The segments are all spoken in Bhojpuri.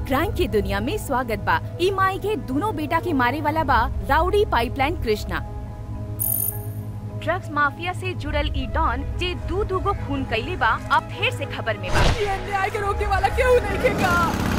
क्राइम के दुनिया में स्वागत बा ई माई के दोनों बेटा के मारे वाला बा rowdy pipeline Krishna drugs mafia से जुड़ल ई डॉन जे दू दू गो खून कैले बा अब फिर से खबर में बा ये अन्याय के रोकने वाला क्यों नहीं देखेगा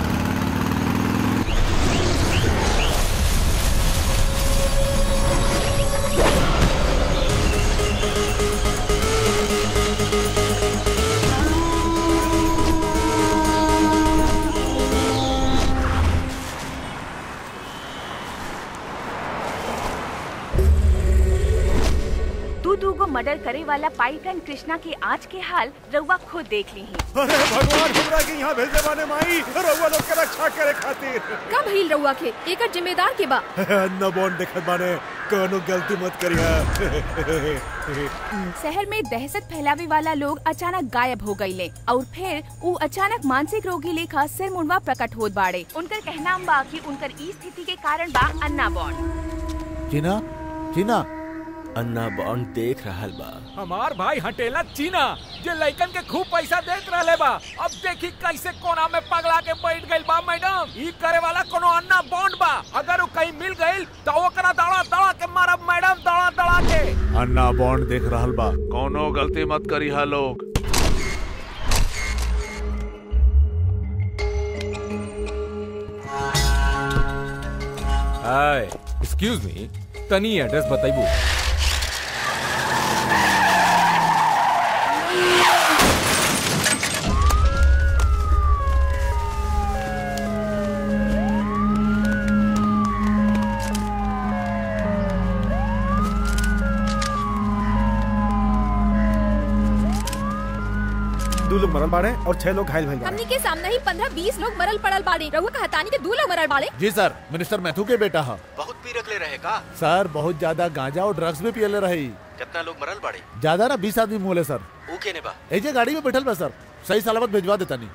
दू दू गो मर्डर करे वाला पाइपलाइन कृष्णा के आज के हाल रउआ खुद देख ली अरे भगवान हमरा के यहाँ भेजे बाने माई रउआ लोग के रक्षा करे खातिर कब हिल रहुआ के एकर जिम्मेदार के बा न बोन देखत बाने कोनो गलती मत करिहा शहर में दहशत फैलावे वाला लोग अचानक गायब हो गईले और फिर ऊ अचानक मानसिक रोगी लेखा सिर मुंडवा प्रकट होत बाड़े उनकर कहना बा कि उनकर ई स्थिति के कारण बा अन्ना बॉन्ड जीना जीना अन्ना बॉन्ड देख रहल बा हमार भाई हटेला चीना जे लइकन के खूब पैसा देत रहले बा अब देखी कैसे कोना में पगला के बैठ गइल बा मैडम ई करे वाला कोनो अन्ना बॉन्ड बा अगर उ कहीं मिल गइल तो ओकरा दड़ा दड़ा के मारब मैडम दड़ा दड़ा के अन्ना बॉन्ड देख रहल बा कोनो गलती मत करी हा लोग हाय एक्सक्यूज मी तनी एड्रेस बताइबू दो लोग मरल बाड़े और छह लोग घायल भइल बाड़े हमनी के सामने ही पंद्रह बीस लोग मरल पड़ल बाड़े रहुआ का हतानी के दो लोग मरल बाड़े जी सर मिनिस्टर मैथू के बेटा हा बहुत पी रखले रहे का सर बहुत ज्यादा गांजा और ड्रग्स भी पियले रही कितना लोग मरल बाड़े ज्यादा ना बीस आदमी मोले सर ऊ केने बा एजे गाड़ी में बैठल बा सर सही सलामत भेजवा देता नहीं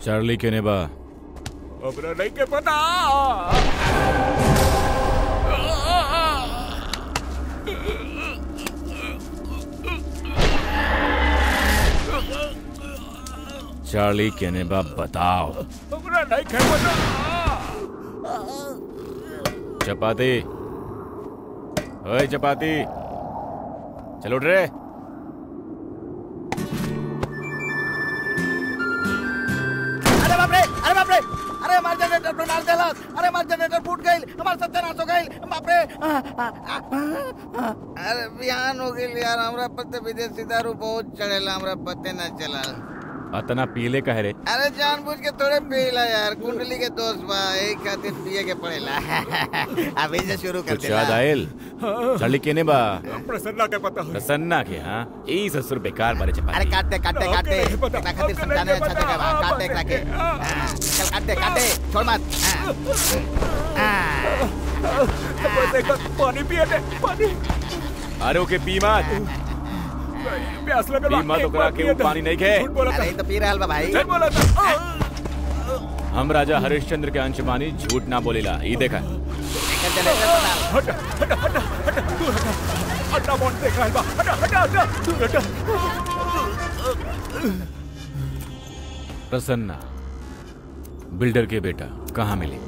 चार्ली केने बा हमरा नहीं के पता चार्ली केने बा बताओ हमरा नहीं के पता चपाती ओए चपाती चलो उठ रे अरे बाप रे अरे बाप रे अरे हमार जनरेटर पे मार देला अरे हमार जनरेटर फूट गइल हमार सत्यानाश हो गइल बाप रे आ, आ, आ, आ, अरे बिहान हो गइल यार हमरा पते विदेशी दारू बहुत चढ़ेला हमरा पते ना चला अतना पीले कह रे अरे जानबूझ के थोड़े पीला यार कुंडली के दोस्त बा एक खातिर पिए के पड़ेला अभी से शुरू कर कुछ याद आयल चार्ली केने बा प्रसन्ना के पता हो प्रसन्ना के हाँ ई ससुर बेकार बारे अरे चपाती काटते काटते ओके, काटते नहीं पता, एकरा खातिर ओके, समझाने नहीं अच्छा पता, जगह बा काटते एकरा के ओके, हाँ, चल काटते काटते छोड़ मत हाँ, हाँ। देखो पानी पिए दे पानी अरे ओके पी मत प्यास लगे पी मत ओकरा के ऊ पानी नहीं खे झूठ बोला था अरे ई तो पी रहल बा भाई झूठ बोला था हम राजा हरिश्चंद्र के अंश मानी झूठ ना बोलेला ई देखा एकर जनरेटर पे डाल हटा हटा हटा हटा दूर हटा अड्डा बॉन्ड देख रहा है बा हटा हटा हटा दूर हटा प्रसन्ना बिल्डर के बेटा कहाँ मिली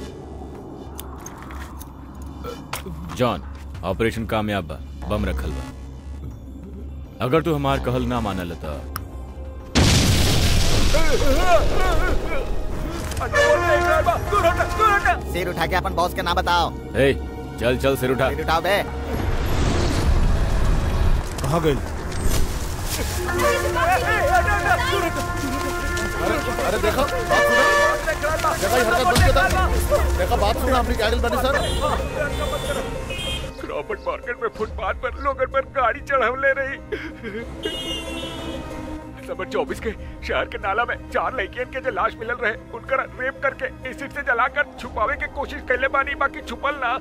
जॉन ऑपरेशन कामयाब बा बम रखल बा अगर तू हमार कहल ना मानल त अड्डा बॉन्ड देख रहा है बा दूर हटा दूर हटा सिर उठा के अपन बॉस के नाम बताओ ए चल चल सिर उठा सिर उठाओ बे कहाँ गई अरे देखो बात सुनो देखो ये हरकत बंद कर दो देखो बात सुनो अपनी क्या बनी सर क्रॉफर्ड मार्केट में फुटपाथ पर लोगन पर गाड़ी चढ़ाव ले रही नंबर चौबीस के शहर के नाला में चार लड़कियन के जो लाश मिलल रहे उनकर रेप करके एसिड से जलाकर छुपावे के कोशिश कैले बानी बाकी छुपल ना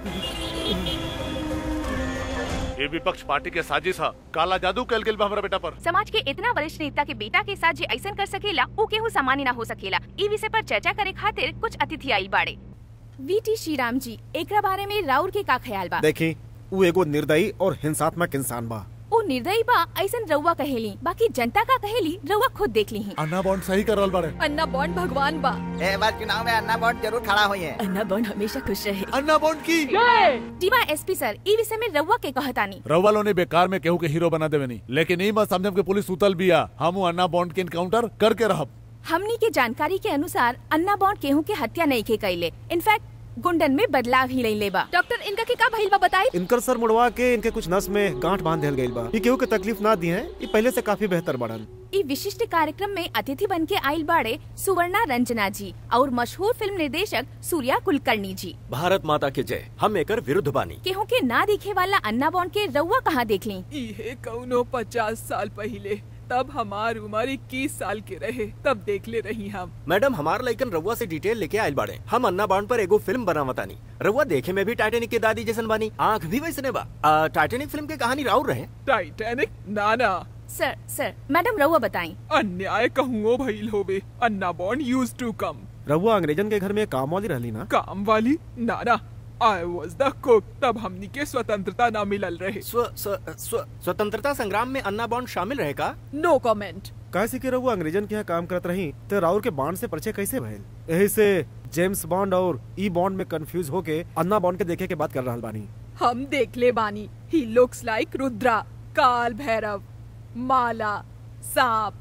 ये विपक्ष पार्टी के साजिश है काला जादू कैल गेल बा हमरा बेटा पर समाज के इतना वरिष्ठ नेता के बेटा के साथ जे ऐसन कर सकेला ऊ केहू सामान्य ना हो सकेला ई विषय पर चर्चा करे खातिर कुछ अतिथि आइल बाड़े वीटी श्रीराम जी एकरा बारे में राउर के का ख्याल बा देखी वो एगो निर्दयी और हिंसात्मक इंसान बा ऊ निर्दयी बा ऐसन रउआ कहेली बाकी जनता का कहेली रउआ खुद देख ली अन्ना बॉन्ड सही कर रहल बारे अन्ना बॉन्ड भगवान बा ए बार चुनाव में अन्ना बॉन्ड जरूर खड़ा हुई है अन्ना बॉन्ड हमेशा खुश रहे अन्ना बॉन्ड की डीवा एसपी सर ई विषय में रउआ के कहतानी रउवालो ने बेकार में केहू के हीरो बना देवे नहीं लेकिन ई मत समझम के पुलिस उतल बिया हम ऊ अन्ना बॉन्ड के इनकाउंटर करके रहब हमनी के जानकारी के अनुसार अन्ना बॉन्ड केहू के हत्या नहीं के कैले इनफैक्ट गुंडन में बदलाव ही नहीं लेबा डॉक्टर इनका के का भइल बा बताई इनकर सर मुड़वा के इनके कुछ नस में गांठ बांध दिया गई बा ये केहू के तकलीफ ना दी है ये पहले से काफी बेहतर बढ़न ई विशिष्ट कार्यक्रम में अतिथि बन के आयल बाड़े सुवर्णा रंजना जी और मशहूर फिल्म निर्देशक सूर्या कुलकर्णी जी भारत माता के जय हम एकर विरुद्ध बानी केहू के ना दिखे वाला अन्ना बॉन्ड के रउआ कहाँ देख ली इहे कौनो पचास साल पहिले तब हमार उम्र इक्कीस साल के रहे तब देख ले रही हम मैडम हमार लइकन रउआ से डिटेल लेके आयल बाड़े हम अन्ना बाउंड पर एगो फिल्म बनावतानी रउआ देखे में भी टाइटेनिक के दादी जैसन बानी आंख भी वैसने बा आ, टाइटेनिक फिल्म के कहानी राउर रहे टाइटैनिक नाना सर सर मैडम रउआ बताई अन्याय कहूँ भइल होवे Anna bond use to come रहुआ अंग्रेजन के घर में काम वाली रहली ना काम वाली नाना आई वॉज द कुक तब हमनी के स्वतंत्रता ना मिलल रहे स्व, स्व, स्व, स्वतंत्रता संग्राम में अन्ना बॉन्ड शामिल रहे का नो कमेंट कैसे कि रहुआ अंग्रेजन के यहाँ काम करत रही तो राउर के बॉन्ड से परिचय कैसे भइल यही से जेम्स बॉन्ड और ई बॉन्ड में कंफ्यूज होके अन्ना बॉन्ड के देखे के बात कर रहल बानी हम देख ले बानी he looks like Rudra Kaal Bhairav माला सांप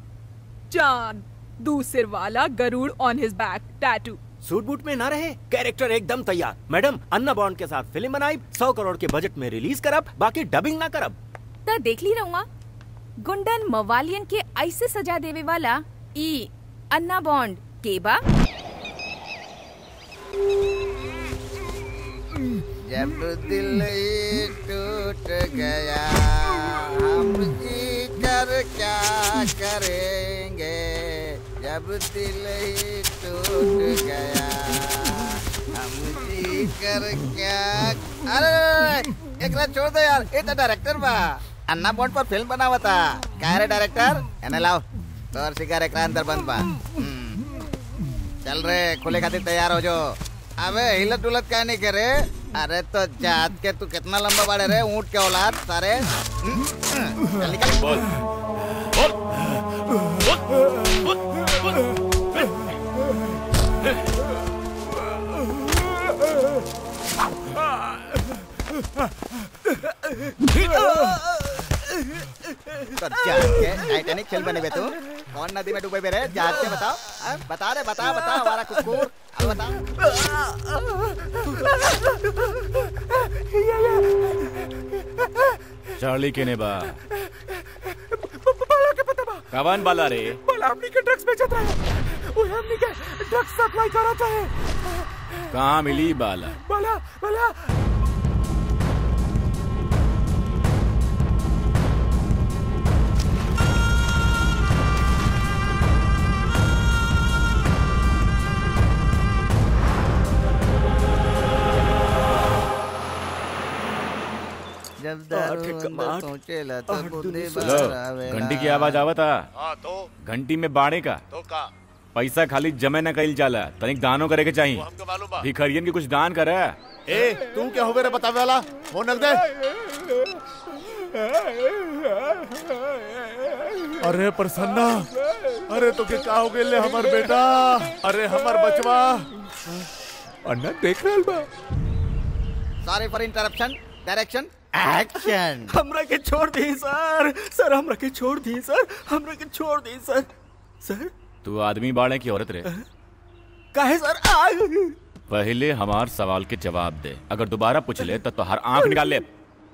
चांद दूसर वाला गरुड़ on his back tattoo suit boot में ना रहे कैरेक्टर एकदम तैयार मैडम अन्ना बॉन्ड के साथ फिल्म बनाई सौ करोड़ के बजट में रिलीज करब बाकी डबिंग ना करब त देख ली रउआ गुंडन मवालियन के ऐसे सजा देवे वाला ई अन्ना बॉन्ड के बा जब दिल ही टूट गया हम जी कर क्या करेंगे जब दिल ही टूट गया हम जी कर क्या अरे एकरा छोड़ दे यार ये तो डायरेक्टर बा अन्ना बॉन्ड पर फिल्म बनावा था क्या रे डायरेक्टर एने लाओ तोर शिकार एकरा अंदर बंद बा हम्म, चल रे खुले खातिर तैयार हो जो अबे हिलत डुलत क्या नहीं करे अरे तो जात के तू कितना लंबा बाड़े रे ऊंट के औलाद सारे हम्म, हम्म, चल निकल बोल तो जात के टाइटैनिक खेल बने बे तू कौन नदी में डूबे बे रे जात के बताओ हाँ, बता रे बता बता हमारा कुकुर अब बता चार्ली केने बा कवन बाला रे बोला हमनी के ड्रग्स बेचत रहे वो हमनी के ड्रग्स सप्लाई करत है कहाँ मिली बाला बोला बोला जब दारू आठ, अंदर आठ, पहुंचेला आठ तब बुद्धि दुनी सौ। लो बाहर आवेला। घंटी की आवाज आवता हाँ तो घंटी में बाड़े का तो का पैसा खाली जमे न कईल जाला तनिक दानो करे के वो चाहिए हमको मालूम बा भिखरियन के कुछ दान करे ए तू क्या होवे रे बतावे वाला वो नक दे अरे प्रसन्ना अरे तो के का हो गेले हमर बेटा अरे हमर बचवा अन्ना देख रहल बा sorry for interruption direction action हमरा के छोड़ दी सर सर हमरा के छोड़ दी सर हमरा के छोड़ दी सर सर तू आदमी बाड़े की औरत रे काहे सर आ पहले हमार सवाल के जवाब दे अगर दोबारा पूछ ले तो तोहर आंख निकाल ले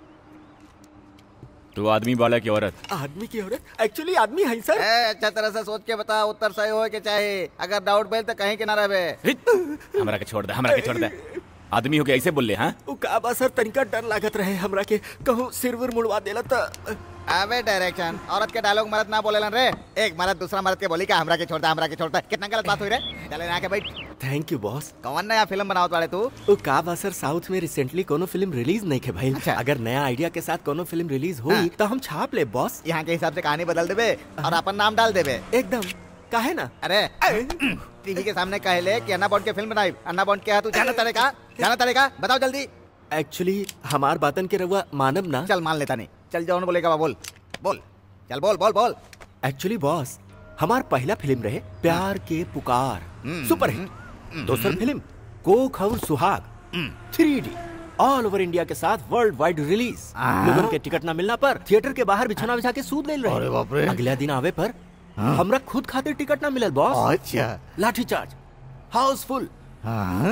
तू आदमी बाड़ा की औरत आदमी की औरत एक्चुअली आदमी है सर ए अच्छा तरह से सोच के बता उत्तर सही हो के चाहे अगर डाउट बेल तो कहीं के ना रहे हिट! हमरा के छोड़ दे हमरा के छोड़ दे आदमी हो के ऐसे बोल ले हाँ उ का बा सर तनिका डर लागत रहे हमरा के कहूँ सिर विर मुड़वा देला त अबे डायरेक्शन औरत के डायलॉग मर्द ना बोलेलन रे एक मर्द दूसरा मर्द के बोली का हमरा के छोड़ता हमरा के छोड़ता कितना गलत बात हुई रे चले ना के बैठ थैंक यू बॉस कौन नया फिल्म बनावत वाले तू उ का बा सर साउथ में रिसेंटली कोनो फिल्म रिलीज नहीं के भाई अच्छा। अगर नया आइडिया के साथ कोनो फिल्म रिलीज हुई हाँ। तो हम छाप ले बॉस यहाँ के हिसाब से कहानी बदल देबे और अपन नाम डाल देबे एकदम काहे ना अरे टीवी के सामने कहे ले कि अन्ना बॉन्ड के फिल्म बनाई अन्ना बॉन्ड के है तू जाना तड़ेगा जाना तड़ेगा बताओ जल्दी एक्चुअली हमार बातन के रहुआ मानब ना चल मान लेता नहीं चल जाओ बोलेगा बा बोल बोल चल बोल बोल बोल एक्चुअली बॉस हमार पहला फिल्म रहे प्यार के पुकार सुपर हिट दूसर फिल्म कोक और Suhaag three D all over India के साथ वर्ल्ड वाइड रिलीज लोगन के टिकट ना मिलना पर थिएटर के बाहर बिछौना बिछा के सूद ले अरे बाप रे। रहे अगले दिन आवे पर हमरा खुद खातिर टिकट ना मिलल बॉस अच्छा लाठी चार्ज हाउसफुल हाँ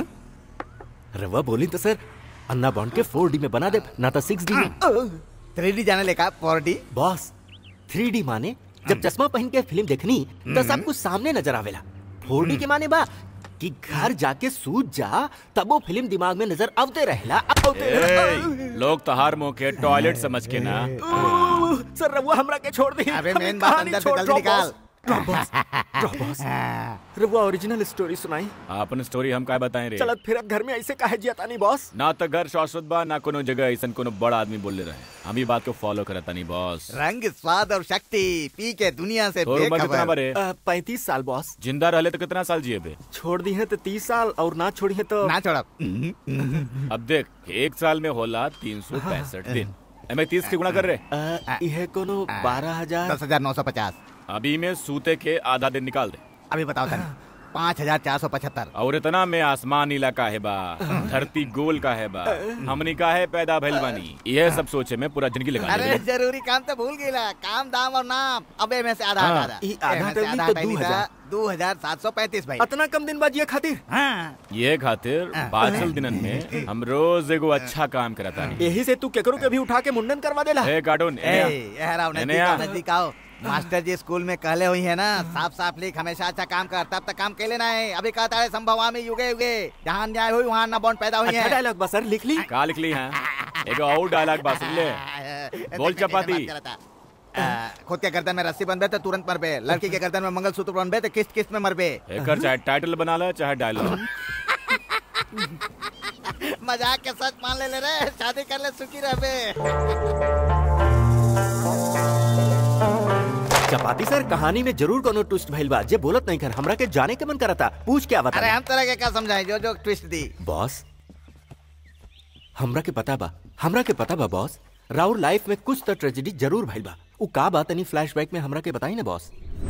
रवा बोली तो सर अन्ना बॉन्ड के फोर डी में बना दे ना तो सिक्स डी में थ्री डी जाने लेका four D boss three D माने जब चश्मा पहन के फिल्म देखनी तो सब कुछ सामने नजर आवेला फोर डी के माने बा कि घर जाके सूझ जा तब वो फिल्म दिमाग में नजर आवते रहला आवते रहला। ए, लोग तहार मुंह के टॉयलेट समझ के ना ओह, सर रहुआ हमरा के छोड़ दी अबे हमें मेन बात कहानी अंदर से छोड़, जल्दी drop निकाल boss, drop boss, drop boss। रहुआ ओरिजिनल स्टोरी सुनाई अपन स्टोरी हम का बताएं रे चलत फिरत घर में ऐसे काहे जियाता नहीं बॉस ना तो घर शाश्वत बा ना कोनो जगह ऐसा कोनो बड़ा आदमी बोल रहे हम ही बात को फॉलो करता नहीं बॉस रंग स्वाद और शक्ति पी के दुनिया से तोर उम्र कितना बेखबर बरे पैंतीस साल बॉस जिंदा रहले तो कितना साल जिए बे छोड़ दी है तो तीस साल और ना छोड़ी है तो ना छोड़ा अब देख एक साल में होला तीन सौ पैंसठ दिन एमे तीस के गुणा कर रहे अ, यह कोनो बारह हजार दस हजार नौ सौ पचास अभी में सूते के आधा दिन निकाल दे अभी बताओ तनी पाँच हजार चार सौ पचहत्तर और इतना में आसमान नीला का है बा धरती गोल का है बा हमनी का है पैदा भइल बानी यह सब सोचे में पूरा जिंदगी लगा अरे दे जरूरी काम तो भूल गईला काम दाम और नाम अबे में से आधा हाँ। आधा ई आधा तो नहीं तो दू हजार। दो हजार सात सौ पैंतीस भाई इतना कम दिन बाद ये खातिर हाँ ये खातिर बाचल दिनन में हम रोज एगो अच्छा काम करता नहीं यही से तू केकरो के भी उठा के मुंडन करवा देला हे कार्टून ए, ये रहा, नजदीक आओ, नजदीक आओ मास्टर जी स्कूल में कहले हुई है ना साफ साफ लिख हमेशा अच्छा काम कर तब तक काम के लेना है अभी कहता है संभवामी युगे युगे जहाँ न्याय हुई वहाँ न बॉन्ड पैदा हुई अच्छा है डायलॉग बस सर लिख ली का लिख ली है एगो और डायलॉग बा सुन ले बोल देखने की चपाती। बात करता। आ, खुद के गर्दन में रस्सी बंधे तो तुरंत मर पे लड़की के गर्दन में मंगलसूत्र बंधे तो किस्त किस्त में मर पे एकर चाहे टाइटल बना ले चाहे डायलॉग मजाक के सच मान ले ले रे शादी कर ले सुखी रह बे चपाती सर कहानी में जरूर कोनो ट्विस्ट भइल बा जे बोलत नहीं कर हमरा के जाने के मन करता पूछ क्या बता अरे हम तरह के क्या समझाए जो जो ट्विस्ट दी बॉस हमरा के पता बा हमरा के पता बा बॉस राउर लाइफ में कुछ तो ट्रेजेडी जरूर भइल बा उ का बात तनी फ्लैशबैक में हमरा के बताई ना बॉस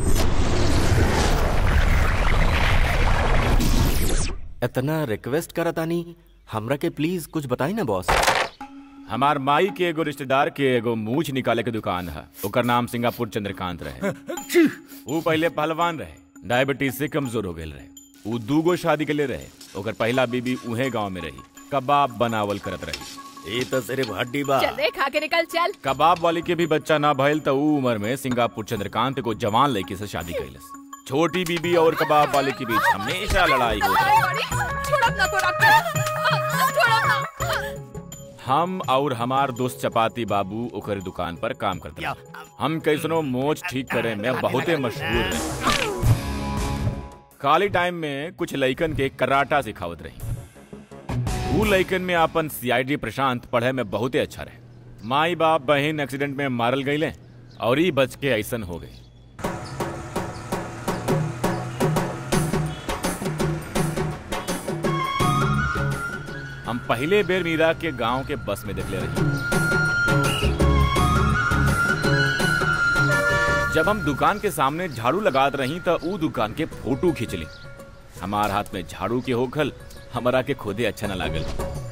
इतना रिक्वेस्ट करतानी हमरा के प्लीज कुछ बताई ना बॉस हमार माई के एगो रिश्तेदार के एगो मूछ निकाले के दुकान है ओकर नाम सिंगापुर चंद्रकांत रहे वो पहले पहलवान रहे डायबिटीज से कमजोर हो गए रहे वो दूगो शादी के लिए रहे ओकर पहला बीबी उहे गांव में रही कबाब बनावल करत रही ये तो सिर्फ हड्डी बा चल रे खा के निकल चल कबाब वाली के भी बच्चा ना भइल त ऊ उम्र में सिंगापुर चंद्रकांत को जवान लड़की से शादी कैलस छोटी बीबी और कबाब वाले के बीच हमेशा लड़ाई होती रही छोड़ अपना तो डॉक्टर छोड़ अपना हम और हमार दोस्त चपाती बाबू ओकर दुकान पर काम करते रहे हम कैसनो मोच ठीक करे में बहुते मशहूर रहे खाली टाइम में कुछ लइकन के कराटा सिखावत रही ऊ लइकन में अपन सीआईडी प्रशांत पढ़े में बहुते अच्छा रहे माई बाप बहन एक्सीडेंट में मारल गईले और ई बच के ऐसन हो गई हम पहले बेर मीरा के गांव के बस में देख ले रही जब हम दुकान के सामने झाड़ू लगात रही तो ऊ दुकान के फोटो खींच ली हमार हाथ में झाड़ू के होखल हमारा के खुदे अच्छा न लागल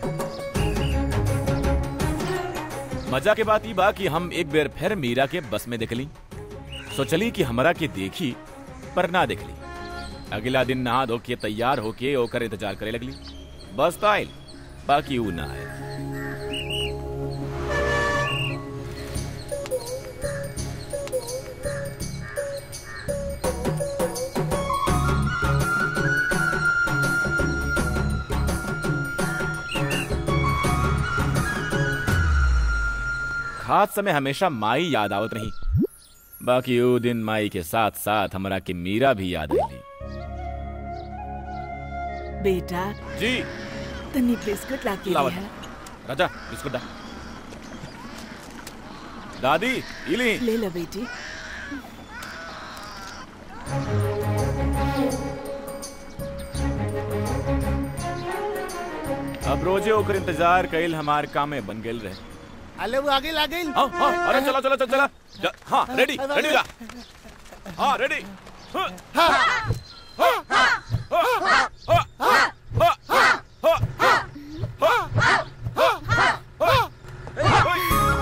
मजा के बात ई बा कि हम एक बेर फिर मीरा के बस में देखली सोचली कि हमरा के देखी पर ना देखली अगला दिन नहा धो के तैयार होके ओकर इंतजार करे लगली बस तो आयल बाकी ऊ ना आयल खास समय हमेशा माई याद आवत रही बाकी वो दिन माई के साथ साथ हमरा के मीरा भी याद आईली बेटा जी तनी बिस्कुट ला के लावत है राजा बिस्कुट दा दादी इली ले लो बेटी अब रोजे ओकर इंतजार कइल हमार काम में बन गेल रहे अले वो आगे ला गई हाँ हाँ अरे चला चला चला चला ज- हाँ रेडी रेडी जा हाँ रेडी हाँ, हाँ, हाँ, हाँ, हाँ, हाँ, हाँ, हाँ, हाँ, हाँ, हाँ, हाँ, हाँ,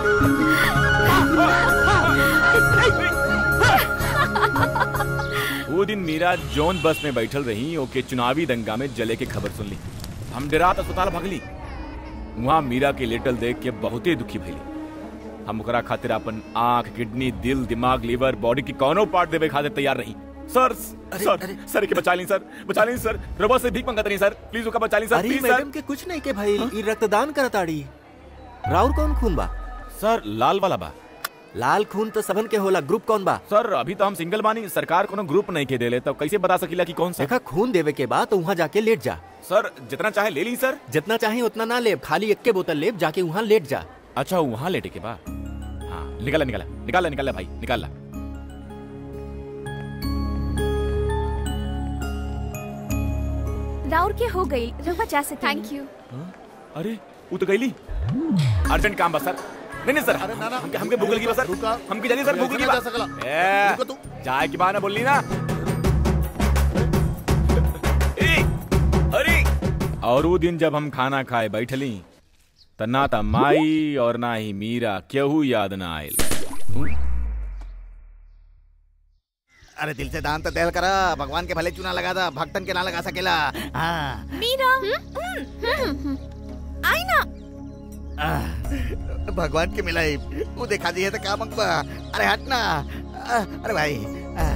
वो दिन मीरा जोन बस में बैठल रही ओके चुनावी दंगा में जले के खबर सुन ली हम डेरात अस्पताल भगली वहाँ मीरा के लेटल देख के बहुते दुखी भइली हम ओकरा खातिर अपन आंख किडनी दिल दिमाग लीवर बॉडी की कोनो पार्ट देवे खातिर तैयार रही सर सर सर के बचा ली सर बचा ली सर रबा से भीख मंगत नहीं सर प्लीज ओका बचा ली सर अरे प्लीज मैडम सर के कुछ नहीं के भाई ई रक्तदान करताड़ी राउर कौन खून बा सर लाल वाला बा लाल खून तो सबन के होला ग्रुप कौन बा सर अभी तो हम सिंगल बानी सरकार कोनो ग्रुप नहीं के देले तो कैसे बता सकीला कि कौन सा देखा खून देवे के बाद तो वहाँ जाके लेट जा सर जितना चाहे ले ली सर जितना चाहे उतना ना ले खाली एक के बोतल लेब जाके वहाँ लेट जा अच्छा वहाँ लेटे के बाद हाँ निकाला निकाला निकाला निकाला भाई निकाला राउर के हो गई रहुआ जा सकते थैंक यू अरे वो तो गईली अर्जेंट काम बा सर नहीं नहीं सर हमके हमके भूख लगी बा सर हमके जल्दी सर भूख लगी बा जा सकला। ए, रुको तू। चाय की बहाना बोलनी ना ए, अरे और वो दिन जब हम खाना खाए बैठली त ना त माई और ना ही मीरा केहू याद ना आयल अरे दिल से दान तो दिल करा भगवान के भले चूना लगा था भक्तन के ना लगा सकेला हाँ मीरा आई ना आह, भगवान के मिलाई वो दिखा दी है तो क्या मंगवा अरे हट ना आह, अरे भाई आह।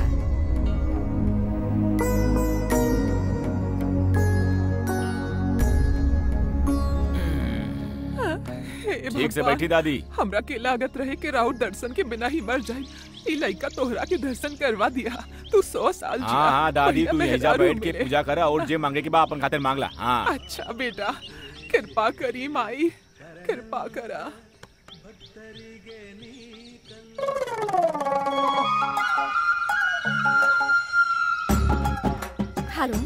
हे ठीक से भगवान, बैठी दादी हमरा के लागत रहे कि राउत दर्शन के बिना ही मर जाए ई लइका तोहरा के दर्शन करवा दिया तू सौ साल जिया हाँ हाँ दादी बढ़िया तू यही जा मेहरारू बैठ के मिले। पूजा कर और जे मांगे के बा अपन खातिर मांगला हाँ अच्छा बेटा कृपा करी माई कृपा करा हेलो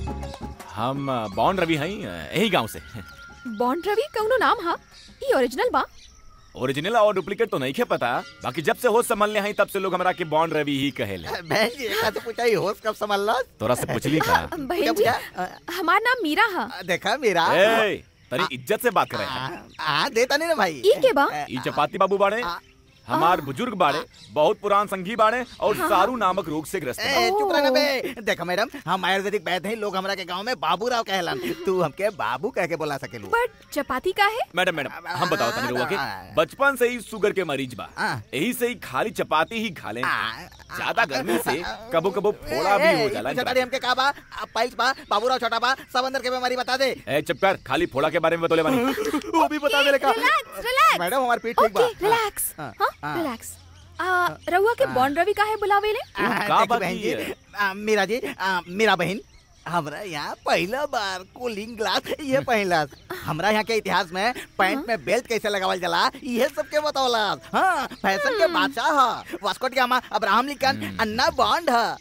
हम अ, बॉन्ड रवि हई अ, यही गांव से बॉन्ड रवि कौनो नाम हा ई ओरिजिनल बा ओरिजिनल और डुप्लीकेट तो नहीं खे पता बाकी जब से होश संभलने हई तब से लोग हमरा के बॉन्ड रवि ही कहेले बहन जी एक तो पूछा ही होश कब संभाल तोरा से पूछली का बहन जी हमार नाम मीरा हा देखा मेरा ए तनी इज्जत से बात करे आ देता नहीं ना भाई ई के बा ई चपाती बाबू बाड़े हमार बुजुर्ग बाड़े बहुत पुरान संगी बाड़े और हाँ। सारू नामक रोग से ग्रस्त ए, हैं। चुप रहना बे देखा मैडम हम आयुर्वेदिक वैद्य हैं लोग हमरा के गांव में बाबू राव कहलन तू हमके बाबू कह के बोला सकेलू बट चपाती का है मैडम मैडम हम बताओ तनी रउआ के बचपन से ही शुगर के मरीज बा यही से ही खाली चपाती ही खा ले ज्यादा गर्मी से कबो कबो फोड़ा भी हो जाला छोटा हमके का बा पाइल्स बा बाबू राव छोटा बा सब अंदर के बीमारी बता दे ए चुप कर खाली फोड़ा के बारे में बतौले बानी वो भी बता दे का रिलैक्स रिलैक्स मैडम हमार पीठ ठीक बा ओके रिलैक्स हाँ, हाँ हाँ। रिलैक्स आ रहुआ के बॉन्ड रवि का है बुलावे ले आ, देखी बहन जी आ, मीरा जी आ, मीरा बहन हमरा यहाँ पहला बार कूलिंग ग्लास ये पहला हमरा यहाँ के इतिहास में पैंट में बेल्ट कैसे लगावल जाला ये सबके बतौला हाँ फैशन के बादशाह ह वास्को डी गामा अब्राहम लिंकन अन्ना बॉन्ड ह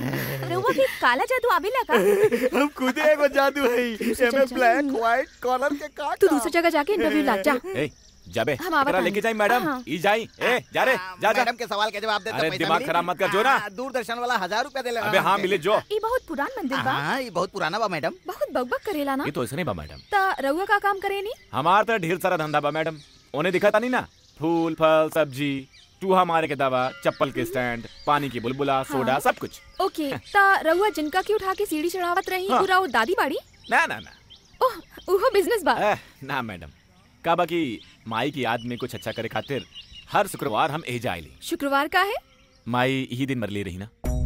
रउआ के काला जादू आवेला का हम खुद एगो जादू है एमे ब्लैक व्हाइट कलर के का तू दूसरी जगह जाके इंटरव्यू ला जा ए जाबे हम आवत एकरा आनी। लेके जाई मैडम हाँ। ई जाई ए जा रे जा जा मैडम के सवाल के जवाब दे अरे दिमाग खराब मत कर जो ना दूरदर्शन वाला हजार रुपया दे अबे हाँ मिले जो ई बहुत पुरान मंदिर बा हाँ ये बहुत पुराना बा मैडम बहुत बकबक करेला ना ये तो ऐसे नहीं बा मैडम ता रहुआ का काम करेनी हमार तो ढेर सारा धंधा बा मैडम उन्हें दिखा था नहीं ना फूल फल सब्जी चूहा मारे के दवा चप्पल के स्टैंड पानी की बुलबुला सोडा सब कुछ ओके ता रहुआ जिनका की उठा के सीढ़ी चढ़ावत रही हाँ। पूरा वो दादी बाड़ी ना ना ना ओह उहो बिजनेस बा एह, ना मैडम का बाकी माई की याद में कुछ अच्छा करे खातिर हर शुक्रवार हम एजा आइली शुक्रवार का है माई यही दिन मरली रही ना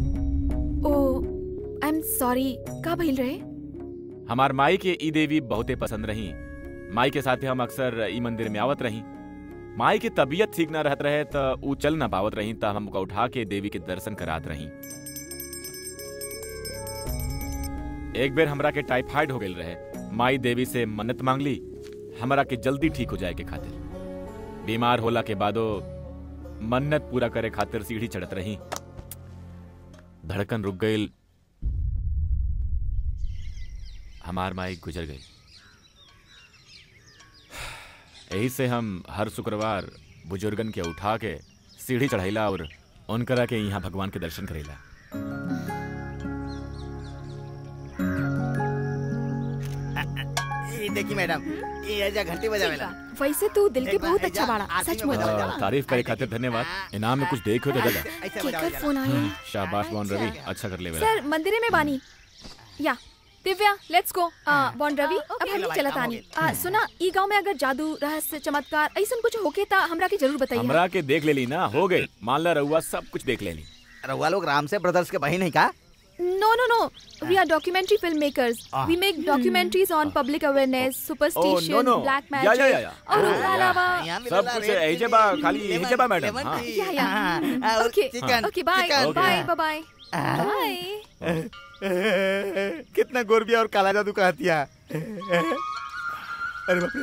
ओ आई एम सॉरी का भइल रहे हमार माई के ई देवी बहुते पसंद रही माई के साथे हम अक्सर ई मंदिर में आवत रही माई के तबीयत ठीक ना रहत रहे त ऊ चल ना पावत रही त हमका उठा के देवी के दर्शन करात रही एक बेर हमरा के टाइफाइड हो गइल रहे माई देवी से मन्नत मांगली हमरा के जल्दी ठीक हो जाए के खातिर बीमार होला के बादो मन्नत पूरा करे खातिर सीढ़ी चढ़त रही धड़कन रुक गईल हमार माई गुजर गई यही से हम हर शुक्रवार बुजुर्गन के उठा के सीढ़ी चढ़ाइला और उनकरा के यहाँ भगवान के दर्शन करेला ये देखी मैडम ये ऐजा घंटी बजावेला वैसे तू दिल के एक बार बहुत ऐजा अच्छा बाड़ा आरती सच में में बजावेला। आ, तारीफ करे खातिर धन्यवाद इनाम में कुछ देखो तो दादा ऐसे केकर बजावेला। फोन आया शाबाश मोहन रवि अच्छा कर ले बेला सर मंदिरे में बानी या Divya let's go bond Ravi अब हम भाई, चलत काम हो आनी आ, सुना ई गांव में अगर जादू रहस्य चमत्कार ऐसन कुछ होके ता हमरा के जरूर बताइए हमरा के देख लेली ना हो गई मान ला रहुआ सब कुछ देख लेली रउआ लोग राम से ब्रदर्स के बहन है का No, no, no. We are documentary filmmakers. Ah. We make documentaries on public awareness, superstition, no, no. black या, magic. या, या, या. और Oh, उसके या. अलावा सब कुछ ऐजे बा खाली ऐजे बा मैडम हाँ yeah yeah okay okay bye chicken. Bye bye bye कितना गोरबिया और काला जादू का हथिया अरे बाप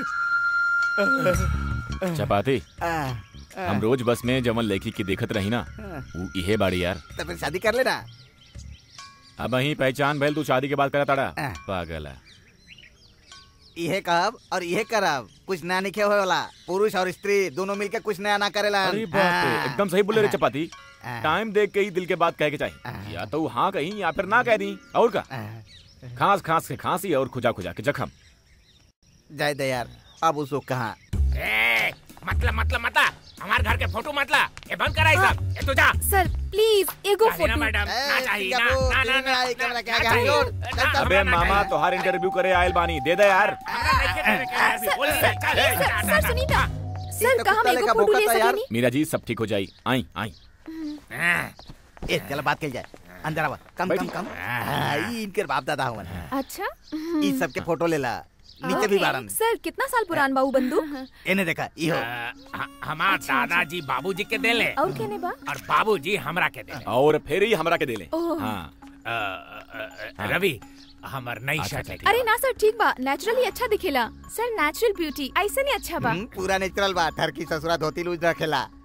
रे चपाती आ, हम रोज बस में जमन लड़की की देखत रही ना वो इहे बाड़ी यार तो फिर शादी कर लेना अब ही पहचान भइल तू शादी के बाद करा ताड़ा हाँ। पागल है इहे कहब और इहे करब कुछ नया निखे होए वाला पुरुष और स्त्री दोनों मिलके कुछ नया ना करेला अरे बाप रे एकदम सही बोले रे चपाती टाइम देख के ही दिल के बात कह के चाहिए या तो हाँ कहीं या फिर ना कह दी और का खांस खांस के खांसी और खुजा खुजा के जख्म जय दे यार अब उसको कहा ए, मतलब मतलब मतलब हमार घर के फोटो मतलब ये बंद करा ये सब ये तू जा सर प्लीज एगो चाहिए ना फोटो मैडम ना चाहिए ना सिंगापुर, ना ना ना कैमरा ना क्या ना क्या चाहिए। जोड़, ना, चल, चल। अबे हमरा ना मामा चाहिए। तोहार इंटरव्यू करे आयल बानी दे दे यार हमरा नहीं के करे के अभी बोल दे, चल, सर ना, ना, सर ना। सुनी ना तो सर कहा कुत्ता हम एगो लेखा फोटो ले भौंकता यार। सकेनी मीरा जी सब ठीक हो जाई आई आई ए चल बात कर जाए अंदर आवा कम कम बैठी। कम हाँ, ई इनके बाप दादा हुआ अच्छा ई सबके फोटो लेला नीचे भी ओके, बारन सर कितना साल पुरान बा ऊ बंदूक इन्हें देखा इहो अ, ह- हमार दादाजी बाबूजी के देले और केने बा और बाबूजी हमरा के देले और फिर ही हमरा के दे ले ओह। हाँ अ, अ, अ, रवि हमर नई अच्छा, शर्ट अच्छा, अरे ना सर ठीक बा नेचुरली अच्छा दिखेला सर नेचुरल ब्यूटी ऐसे नहीं अच्छा बा हम्म, पूरा नेचुरल बा ठरकी ससुरा धोती लूज रखेला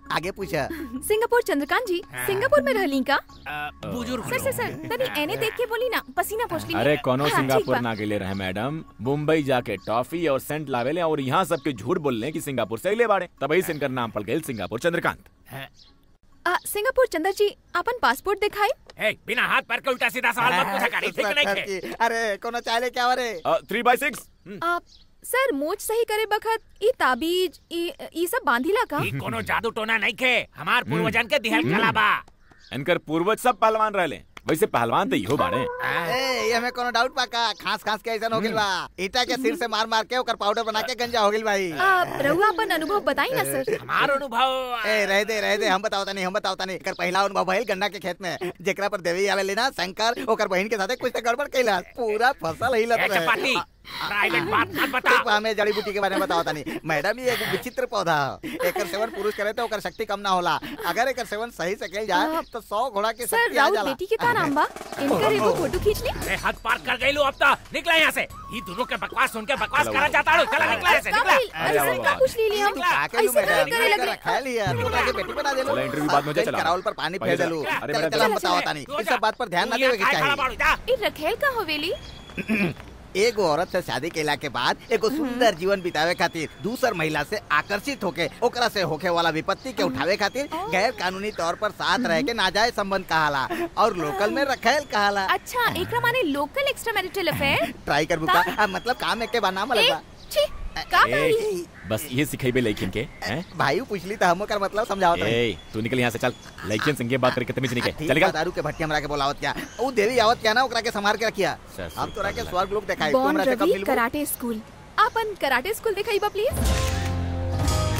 आगे पूछा सिंगापुर चंद्रकांत जी सिंगापुर में रहली का बुजुर्ग सर सर सर तनी एने देख के बोली ना पसीना पोछ ली अरे कोनो हाँ, ठीक सिंगापुर बा। ना गेले रहे मैडम मुंबई जाके टॉफी और सेंट लावेले और यहाँ सबके झूठ बोलने कि सिंगापुर से अगले बाड़े तभी से इनकर नाम पड़ गए सिंगापुर चंद्रकांत आ, सिंगापुर चंद्र जी अपन पासपोर्ट दिखाई ए, बिना हाथ पैर के उल्टा सीधा सवाल मत पूछा करी ठीक नहीं खे अरे कोनो चाले क्या रे थ्री बाई सिक्स आप सर मोच सही करे बखत ई ताबीज ई ई सब बांधिला का ई कोनो जादू टोना नहीं खे हमार पूर्वजन के दिहल कला बा इनकर पूर्वज सब पहलवान रहले वैसे पहलवान तो इहो बाड़े ए ये में कोनो डाउट बा का खास खास के ऐसा हो गेल बा ईटा के सिर से मार मार के ओकर पाउडर बना के गंजा हो गेल भाई आ, रहुआ अपन अनुभव बताई ना सर हमार अनुभव ए रह दे रह दे हम बताओ तनी हम बताओ तनी एकर पहला अनुभव भइल गन्ना के खेत में जेकरा पर देवी आवे लेना शंकर ओकर बहन के साथे कुछ तो गड़बड़ कैला पूरा फसल हिलत ए, रहे चपाती प्राइवेट बात मत बता ठीक बा, हमें जड़ी बूटी के बारे में बताओ तनी मैडम ये एक विचित्र पौधा है एकर सेवन पुरुष करे तो ओकर शक्ति कम ना होला अगर एकर सेवन सही से कैल जाए तो सौ घोड़ा के सर शक्ति आ राउत जाला बेटी के का नाम बा इनकर एगो फोटो खींच ली अरे हद पार कर गई लो अब तो निकला यहाँ से ये दोनों के बकवास सुन के बकवास चलो, करा जाता हूँ चला निकला यहाँ से का निकला भइल? अरे सर का पूछ ली हम आके लू ऐसे मैडम नहीं करे लगे रखा लिया तू लाके बेटी बना दे चला, इंटरव्यू बाद में हो जाए, चला। करावल पर पानी पहले फेर देलू चला। अरे चल मैडम, चल हम चला, बताओ चला। तानी इस सब बात पर ध्यान ना तू यहाँ देवे के काय खड़ा चाहिए बाड़ू, जा। ई रखेल का हवेली एगो औरत से शादी केला के बाद एगो सुंदर जीवन बितावे खातिर दूसर महिला से आकर्षित होके ओकरा से होके वाला विपत्ति के उठावे खातिर गैर कानूनी तौर पर साथ रह के नाजायज संबंध कहाला और लोकल में रखेल कहाला अच्छा एकरा माने local extra marital affair try कर बुका आ, मतलब काम एक के बा नाम अलग बा छी का ए, करी बस ये सिखेबे लड़किन के हैं भाई पूछली तो हम ओकर मतलब समझाओ ए तू निकल यहाँ से चल लड़किन संगे बात करके तमीज नहीं के ठीक चल बा, निकल दारू के भट्टी हमरा के बोलावत क्या ऊ देवी आवत क्या ना ओकरा के संभाल के रखिया सर, हम तोरा के सर, स्वर्ग लोग देखाई तू बॉन हमरा से कब रवि मिलबू कराटे स्कूल अपन कराटे स्कूल दिखाई बा प्लीज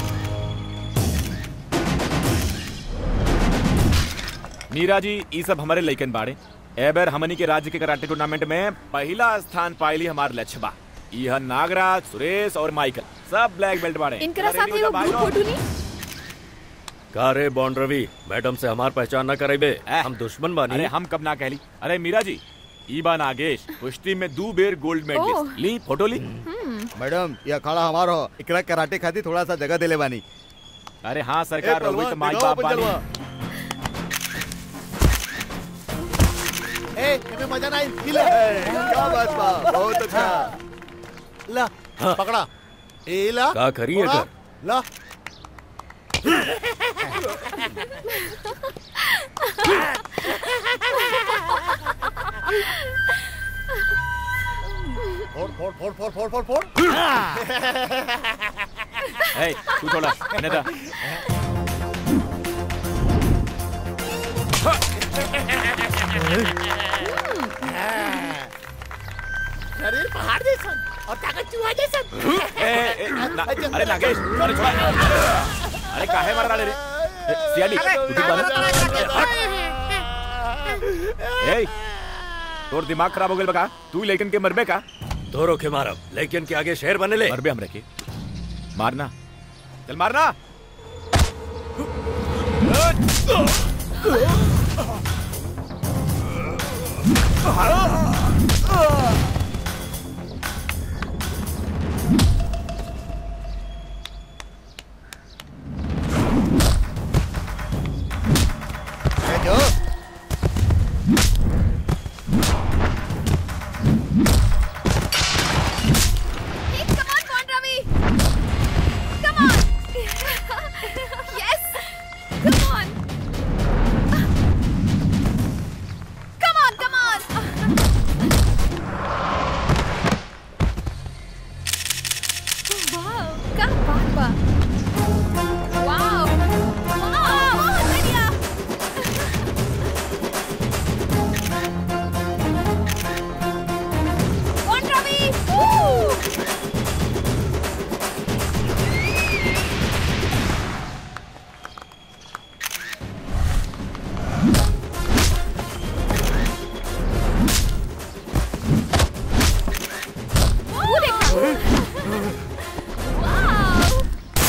मीरा जी ये सब हमारे लड़कन बाड़े एबर हमनी के राज्य के कराटे टूर्नामेंट में पहला स्थान पाइली हमार लक्ष्य बा यह नागराज सुरेश और माइकल सब ब्लैक बेल्ट बाड़े इनकरा अरे साथ नहीं एगो होता भाई ग्रुप लोग। फोटो ली का रे बॉन्ड रवि मैडम से हमार पहचान ना करेबे ए, हम दुश्मन बानी अरे हम कब ना कहली अरे मीरा जी ईबा नागेश कुश्ती में दो बेर गोल्ड ओह। मेडलिस्ट ली फोटो ली मैडम ये अखाड़ा हमारो एकरा कराटे खातिर थोड़ा सा जगह देले बानी अरे हाँ सरकार ए, रोहित पहलवान, माई दिखाओ बाप अपन बानी जलवा। ए एमे मजा नहीं हिला क्या बात बा बहुत अच्छा ला पकड़ा ए ला का करी पकड़ा, एकर? ला फोड़ फोड़ फोड़ फोड़ फोड़ फोड़ फोड़ ए तू थोड़ा इन्हें दा शरीर पहाड़ जैसा और ताकत चूहा जैसा ए, ए, ना, अरे नागेश अरे छोड़ अरे काहे मार रहा रे ए, सियाली तू ठीक बाना ए तोर दिमाग खराब हो गेल बका तू लेकिन के मरबे का दोरो के मारब लेकिन के आगे शेर बने ले मरबे हमरे के मारना चल मारना ए, जो Come on, Bon Ravi! Come on! yes! Come on! Come on, come on! wow, क्या बात बा! Wow! Wow! बढ़िया! Bon Ravi! Woo! वो देखो वाव!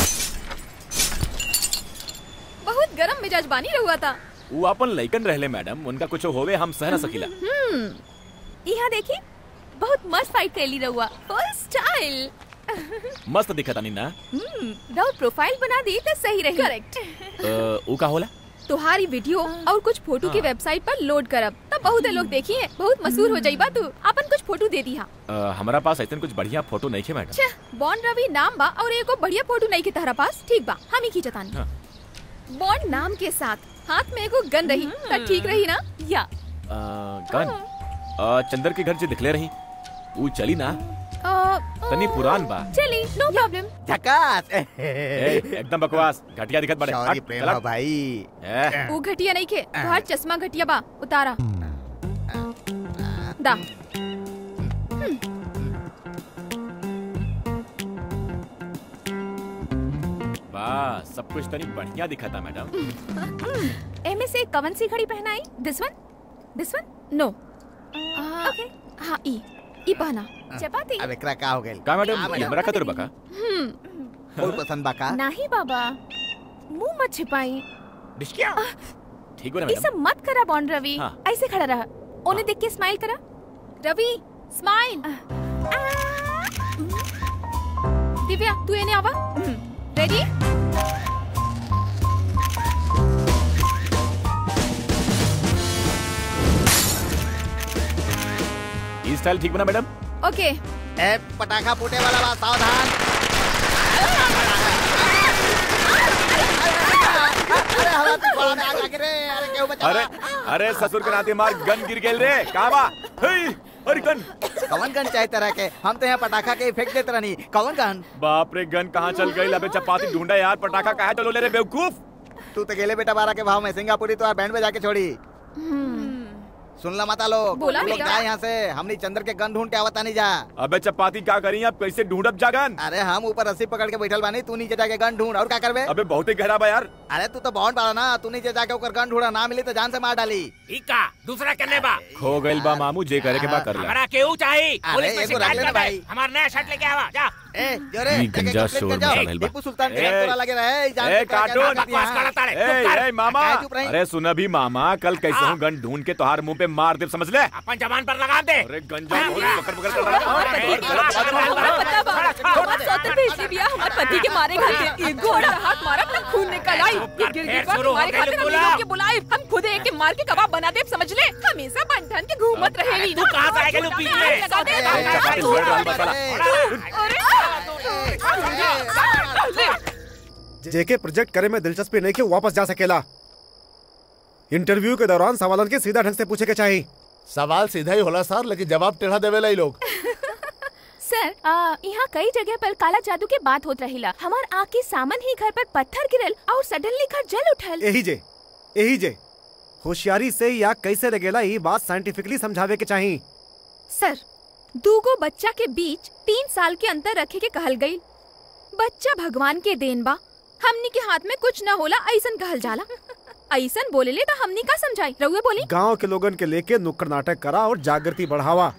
बहुत गरम मिजाज बानी रहुआ था वो अपन लइकन रहले मैडम उनका कुछ होवे हम सह न सकिला यहाँ देखी बहुत मस्त फाइट कैली रहुआ फुल स्टाइल मस्त दिखता नी ना राउर प्रोफाइल बना दी तो सही रही करेक्ट अ, ऊ का होला तुम्हारी वीडियो और कुछ फोटो की वेबसाइट पर लोड करब तब बहुत लोग देखी है बहुत मशहूर हो जाइबा तू अपन कुछ फोटो दे दी हाँ अ, हमारा पास ऐसे कुछ बढ़िया फोटो नहीं है मैडम छह बॉन्ड रवि नाम बा और एगो बढ़िया फोटो नहीं के तहरा पास ठीक बा हम ही खींचतानी हाँ। बॉन्ड नाम के साथ हाथ में एगो गन रही त ठीक रही ना या अ, गन अ, चंदर के घर से दिखले रही ऊ चली ना अ, तनी पुरान बा चली नो प्रॉब्लम झकास ए, एकदम बकवास घटिया दिखत बड़े सॉरी प्रेमा भाई ए, वो घटिया नहीं के तोहार चश्मा घटिया बा उतारा दा बस सब कुछ तनी बढ़िया दिखता मैडम एमे से कवन सी घड़ी पहनाई दिस वन दिस वन नो ओके हाँ ई ई पहना चपाती अब एकरा का हो गेल का मैडम हमरा खातिर बका हम्म बहुत पसंद बा का नहीं बाबा मुंह मत छिपाई डिस्किया ठीक हो ना ये मैडम सब मत करा बॉन्ड रवि हाँ। ऐसे खड़ा रहा उन्हें देख के स्माइल करा रवि स्माइल दिव्या तू एने आवा रेडी ई स्टाइल ठीक बना मैडम ओके ए पटाखा फूटे वाला बा सावधान अरे हवा तो बड़ा में आग लगी रे अरे क्यों बचा अरे अरे ससुर के नाते मार गन गिर गेल रे का बा हेई, अरे गन कौन गन चाहे तरह के हम तो यहाँ पटाखा के इफेक्ट देते रहनी कौन गन बाप रे गन कहाँ चल गई अबे चपाती ढूंढा यार पटाखा कहाँ चलो ले रे बेवकूफ तू तो गेले बेटा बारह के भाव में सिंगापुरी तो बैंड में जाके छोड़ी सुन ला माता लोग बोला तू लोग भैया। जा यहाँ से हमने चंद्र के गन ढूंढ के आवता नहीं जा अबे चपाती क्या करी अब कैसे ढूंढब जागन अरे हम ऊपर रस्सी पकड़ के बैठल बानी तू नीचे जाके गन ढूंढ और क्या करबे अबे बहुत ही गहरा बा यार अरे तू तो बहुत बड़ा ना तू नीचे जाके ओकर गन ढूंढा ना मिली तो जान से मार डाली इका दूसरा करने बा खो गइल बा मामू जे करे के बा कर ला हमारा केहू चाहिए अरे, पुलिस में एगो रख शिकायत लेना कर भाई। दे हमारा नया शर्ट लेके आवा जा ए जोरे ई जाके गंजा कंप्लेंट शोर कर जाओ। मचा रहल बा। टीपू सुल्तान के ए, घर तोरा लगे रहे जान ए से क्या कार्टून क्या बकवास करती है, करता रे ए, चुप कर ए, मामा काय चुप रही? अरे सुन अभी मामा कल कैसे हूँ गन ढूंढ के तोहार मुंह पे मार दे समझ ले अपन जबान पर लगा दे अरे गंजा बहुत पकड़ पकड़ कर लगा हमरा पता बा हमार सौते भेजली बिया हमार पति के मारे खातिर एक घोड़ा हाथ मारा अपना खून निकल आई ये गिरगिट पर शुरू हो हमारे गई खातिर हम गुलाब। लोग के बुलाए हम खुद एक के मार के कबाब बना दे समझ ले हमेशा बंधन के घूमत रहेली तू कहाँ से आएगा लुपी में? लगा दे ए, ए, चपाती ए, बढ़ रहा है ए, मसाला। ए, जेके प्रोजेक्ट करे में दिलचस्पी नहीं कि वो वापस जा सकेला इंटरव्यू के दौरान सवालन के सीधा ढंग से पूछे के चाहिए सवाल सीधा ही होला सर लेकिन जवाब टेढ़ा देवेला ही लोग सर आ, यहाँ कई जगह पर काला जादू के बात होत रहिला हमार आँख के सामन ही घर पर पत्थर गिरल और सडनली घर जल उठल यही जे यही जे होशियारी से या कैसे लगेला ये बात साइंटिफिकली समझावे के चाहिए सर दूगो बच्चा के बीच तीन साल के अंतर रखे के कहल गई बच्चा भगवान के देन बा हमनी के हाथ में कुछ न होला ऐसन कहल जाला ऐसन बोले ले तो हमनी का समझाई रहुए बोली गांव के लोगन के लेके नुक्कड़ नाटक करा और जागृति बढ़ावा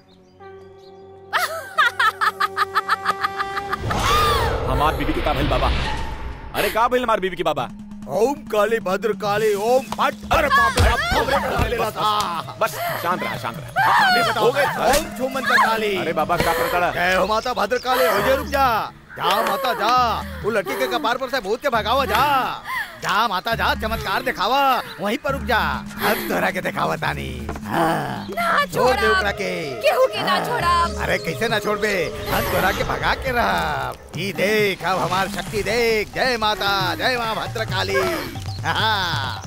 हमार बीबी के का भइल बाबा अरे का भइल हमार बीबी के बाबा ओम काली भद्र काली ओम फट अरे बाप रे बाप, बाप रे बाप, आ, बस शांत रहा शांत रहा हो गए ओम छू मंत्र काली अरे बाबा का पकड़ा जय हो माता भद्र काली हो जा रुक जा जा माता जा वो लड़की के कपार पर से भूत के भगावा जा जा माता जा चमत्कार दिखावा वहीं पर रुक जा अब तोरा के दिखावा तानी हाँ, ना छोड़ दे छोड़ा ओकरा के केहू के ना छोड़ा अरे कैसे ना छोड़ बे हम तोरा के भगा के रहा ई देख अब हमार शक्ति देख जय माता जय माँ भद्र काली हाँ।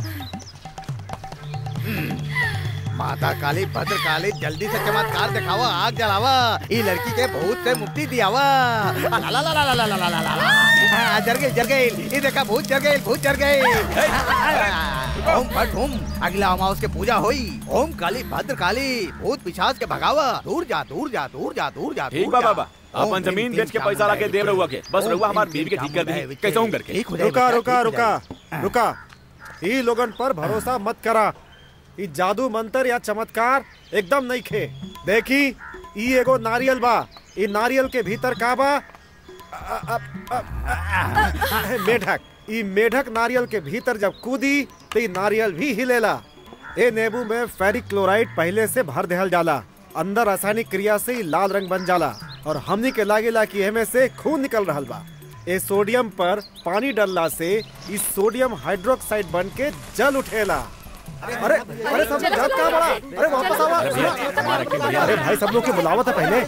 हम्म, माता काली भद्र काली जल्दी से चमत्कार दिखावा आग जलावा ई लड़की के भूत से मुक्ति दियावा ला ला ला ला ला ला ला ला ला ला हाँ, जर गई जर गई ई देखा भूत जर गई भूत जर गई ओम फट ओम अगला अमावस के पूजा होई ओम काली भद्र काली भूत पिशाच के भगावा दूर जा दूर जा दूर जा दूर जा ठीक दूर बा जा। बाबा ओम अपन तीन जमीन तीन बेच के काम पैसा ला के बनाए देव रहुआ के बस ओम रहुआ हमार तीन बीबी के तीन ठीक कर काम दी बनाए कैसे हूं करके ठीक हो जाए रुका बेटा, रुका ठीक हो रुका जाए। रुका ई लोगन पर भरोसा मत करा ई जादू मंत्र या चमत्कार एकदम नहीं खे देखी ई एगो नारियल बा ई नारियल के भीतर का बा अ- अ- अ- अ- मेढक ई मेढक नारियल के भीतर जब कूदी तो ई नारियल भी हिलेला ए नींबू में फेरिक क्लोराइड पहले से भर देहल जाला अंदर रासायनिक क्रिया से ई लाल रंग बन जाला और हमनी के लागेला कि एमे से खून निकल रहल बा ए सोडियम पर पानी डलला से इस सोडियम हाइड्रोक्साइड बन के जल उठेला अरे अरे सब लोग जल कहाँ बड़ा अरे वापस आवा सुना। अरे भाई सब लोग की बुलावा था पहले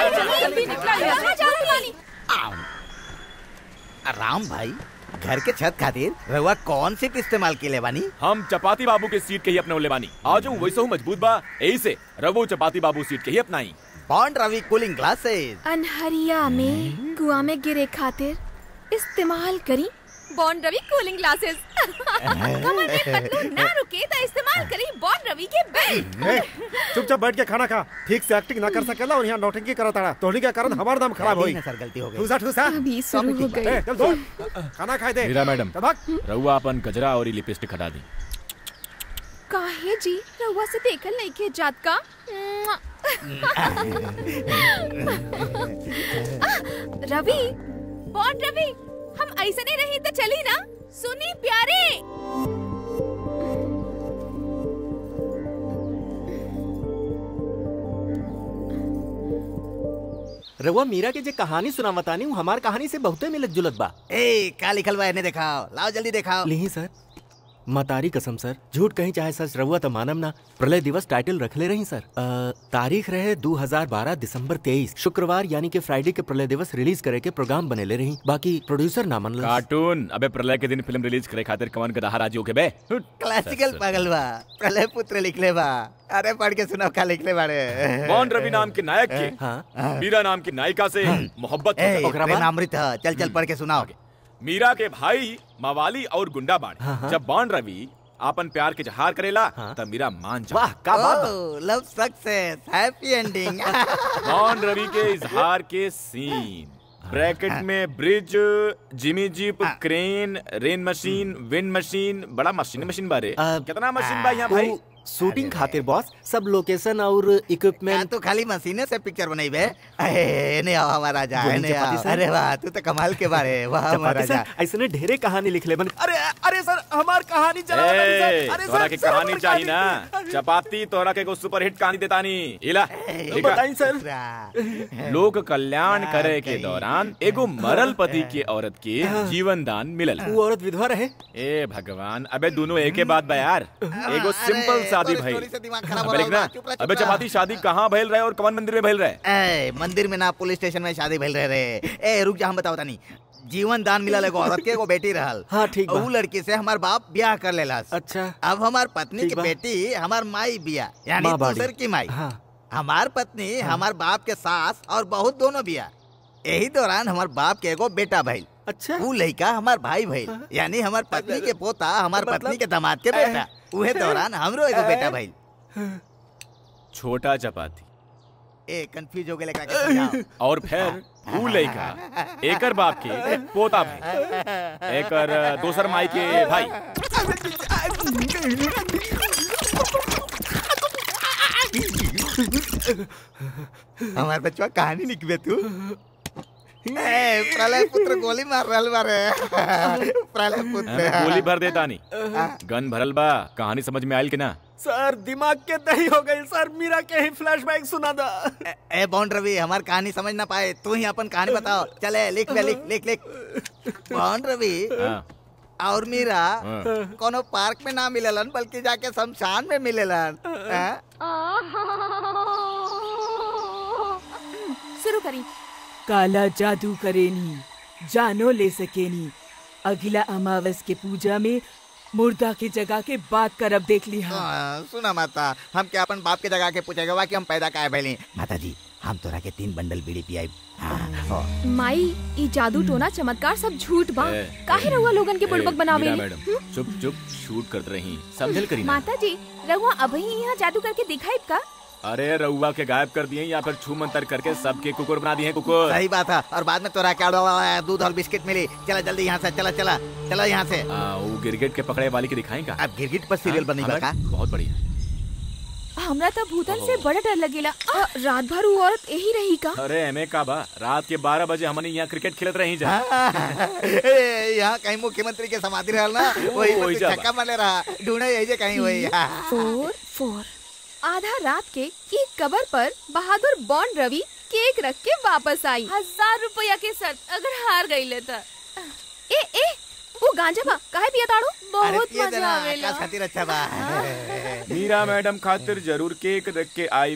राम भाई घर के छत खातिर रहुआ कौन सीट इस्तेमाल के ले बानी हम चपाती बाबू के सीट के ही अपने लेबानी आज वो वैसे मजबूत बा यही से रवो चपाती बाबू सीट के ही अपनाई बॉन्ड रवि कूलिंग ग्लासेस अनहरिया में कुआ में गिरे खातिर इस्तेमाल करी बॉन्ड रवि कूलिंग ग्लासेस कमर में पतलू ना रुके तो इस्तेमाल करी बॉन्ड रवि के बेल्ट ए, चुपचाप बैठ के खाना खा ठीक से एक्टिंग ना कर सकेला और यहाँ नौटंकी करत आड़ा तोहनी के कारण हमार नाम खराब होई सर गलती हो गई ठूसा ठूसा अभी शुरू हो गई ए, चल दौड़ खाना खाए दे मीरा मैडम चल भाग रहुआ अपन गजरा और लिपस्टिक हटा दी काहे जी रउआ से देखल नहीं के जात का मुआ। रवि बॉन्ड रवि हम ऐसे नहीं रही तो चली ना सुनी प्यारे रउआ मीरा के जे कहानी सुनावतानी उ हमार कहानी से बहुते मिलत जुलत बा ए का लिखल बा इन्हें दिखाओ लाओ जल्दी दिखाओ लिही सर मतारी कसम सर झूठ कहीं चाहे सच रहुआ तो मानम ना प्रलय दिवस टाइटल रखले रही सर अ, तारीख रहे 2012 दिसंबर 23 शुक्रवार यानी कि फ्राइडे के प्रलय दिवस रिलीज करे के प्रोग्राम बनेले रही बाकी प्रोड्यूसर ना मनल कार्टून अबे प्रलय के दिन फिल्म रिलीज करे खातिर कवन गधा राजी होके बे क्लासिकल पागल बा प्रलय पुत्र लिखले बा अरे पढ़ के सुनाओ का लिखले बाड़े कौन रवि नाम के नायक के हाँ मीरा नाम की नायिका से मोहब्बत ए होता। ओकरा प्रेम बाद? अमृत ह, चल चल पढ़ के सुनाओ मीरा के भाई मवाली और गुंडा बाड़े हाँ, हाँ। जब बॉन्ड रवि आपन प्यार के जहार करेला हाँ। तब मीरा मान जा वाह का बात बा। ओ love success happy ending bond Ravi के इजहार के सीन ब्रैकेट में bridge jimmy jib crane rain machine wind machine बड़ा मशीन मशीन बारे आ, कितना मशीन बा यहाँ भाई उ शूटिंग खातिर बॉस सब लोकेशन और मैं इक्विपमेंट तो खाली मशीने से पिक्चर बनाई बे ए ने आओ हमारा राजा गोविंद ने आओ चपाती सर। अरे वाह तू तो कमाल के बारे वाह हमारा चपाती राजा सर ऐसने ढेरे कहानी लिखले बन अरे अरे सर हमार कहानी चला ए, तोरा के कहानी चाहिए ना चपाती तोरा के एगो सुपर हिट कहानी देतानी इला लिखा। बताई सर लोक कल्याण करे के दौरान एगो मरल पति के औरत के जीवन दान मिलल वो औरत विधवा रहे ए भगवान अबे दोनों एक के बाद बा यार एगो सिंपल शादी भइल स्टोरी से दिमाग खराब हो अबे रहा लिखना बा, चुप रह, चुप अबे रह। चपाती शादी कहाँ भइल रहे और कौन मंदिर में भइल रहे ए मंदिर में ना पुलिस स्टेशन में शादी भइल रहे रे ए रुक जा हम बताओ तानी जीवन दान मिलल एगो औरत के एगो बेटी रहल हाँ, ठीक बा। ऊ लड़की से हमार बाप ब्याह कर लेलास अच्छा अब हमार पत्नी ठीक की बा। बेटी हमार माई बिया यानी माँ बाड़ी। दूसर की माई हाँ हमार पत्नी हमार बाप के सास और बहुत दोनों बिया यही दौरान हमार बाप के एगो बेटा भइल अच्छा ऊ लड़का हमार भाई भइल यानी हमार पत्नी के पोता हमार मतलब- पत्नी के दामाद के बेटा उहे दौरान हमरो एगो बेटा भइल छोटा चपाती ए कंफ्यूज हो गेले का के समझाओ और फिर ऊ लइका एकर बाप के पोता भाई एकर दोसर माई के भाई हमार बच्चा कहानी लिखबे तू ए प्रलय पुत्र गोली मार रहल बारे प्रलय पुत्र गोली भर देता नहीं गन भरल बा कहानी समझ में आयल कि ना सर दिमाग के दही हो गई सर मीरा के ही फ्लैशबैक सुना दा ए, ए बॉन्ड रवि हमार कहानी समझ ना पाए तू ही अपन कहानी बताओ चले लिख ले लिख लिख लिख बॉन्ड रवि हाँ, और मीरा हाँ। कोनो पार्क में ना मिलेलन बल्कि जाके शमशान में मिलेलन हैं? शुरू करी काला जादू करेनी जानो ले सकेनी अगला अमावस के पूजा में मुर्दा के जगह के बात करब देख ली हाँ हाँ, सुना माता हम क्या अपन बाप के जगह के पूछेगा वा कि हम पैदा काहे भइली माता जी हम तोरा के तीन बंडल बीड़ी पियाई हाँ, हो। माई ई जादू टोना चमत्कार सब झूठ बा ए, काहे रउआ लोगन के ए, बुड़बक बनावे मीरा मैडम चुप चुप शूट करते रही समझल करी ना माता जी रहुआ अभी यहाँ जादू करके दिखाई का अरे रउआ के गायब कर दिए या फिर छू मंतर करके सबके कुकुर बना दिए हैं कुकुर सही बात है और बाद में तोरा क्या हुआ दूध और बिस्किट मिली चला जल्दी यहाँ से चला चला चला यहाँ से आ, वो गिरगिट के पकड़े वाली के दिखाई का अब गिरगिट पर सीरियल बनी हाँ, बा का बहुत बढ़िया हमरा तो भूतन से बड़ा डर लगेला आ, रात भर वो औरत यही रही का अरे एमे का बा रात के बारह बजे हमने यहाँ क्रिकेट खेलत रही जा ए, यहाँ कहीं मुख्यमंत्री के समाधि रहल ना वही वही पर जा छक्का मारे रहा ढूंढे यही जे कहीं वही फोर फोर आधा रात के ई कबर पर बहादुर बॉन्ड रवि केक रख के वापस आई हजार रुपया के शर्त अगर हार गई ले तो ए ए वो गांजा बा काहे पिया ताड़ू बहुत मजा आवेला खातिर अच्छा बा मीरा मैडम खातिर जरूर केक रख के आई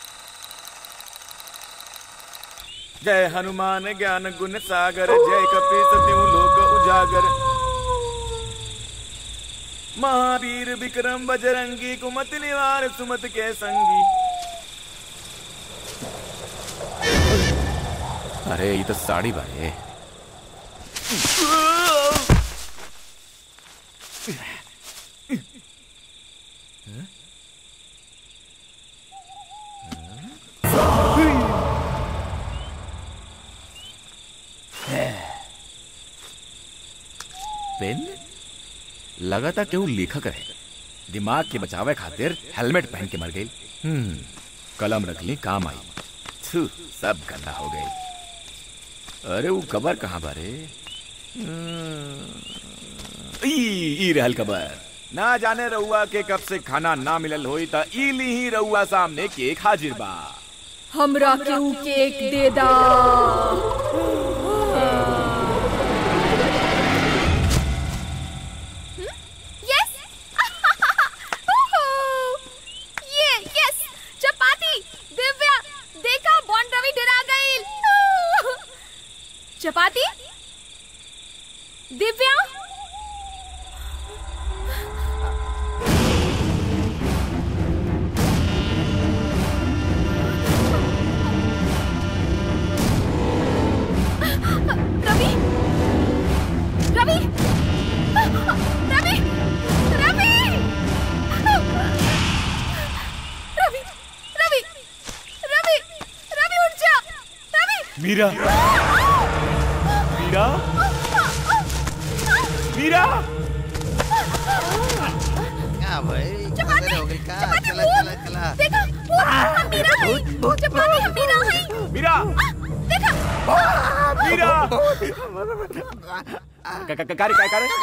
जय हनुमान ज्ञान गुण सागर जय कपी सत्यु लोक उजागर महावीर विक्रम बजरंगी कुमत निवार सुमत के संगी अरे ये तो साड़ी बारे पेन लगातार केहू लेखक रहे दिमाग के बचावे खातिर हेलमेट पहन के मर गई हम्म कलम रख ली काम आई थू सब गंदा हो गई अरे वो कबर कहाँ बारे हम्म, ई ई रहल कबर ना जाने रउआ के कब से खाना ना मिलल होई त ई ली ही रउआ सामने केक हाजिर बा हमरा केहू केक दे दा यस ये यस चपाती दिव्या देखा बॉन्ड रवि डरा गई चपाती दिव्या रवि रवि रवि रवि रवि रवि रवि रवि उठ जा रवि मीरा मीरा मीरा क्या भाई चपाती हो गई का चपाती चला भूत चला चला देखा भूत हम मीरा है चपाती हम मीरा है मीरा देखा मीरा क- क- कारी काय करे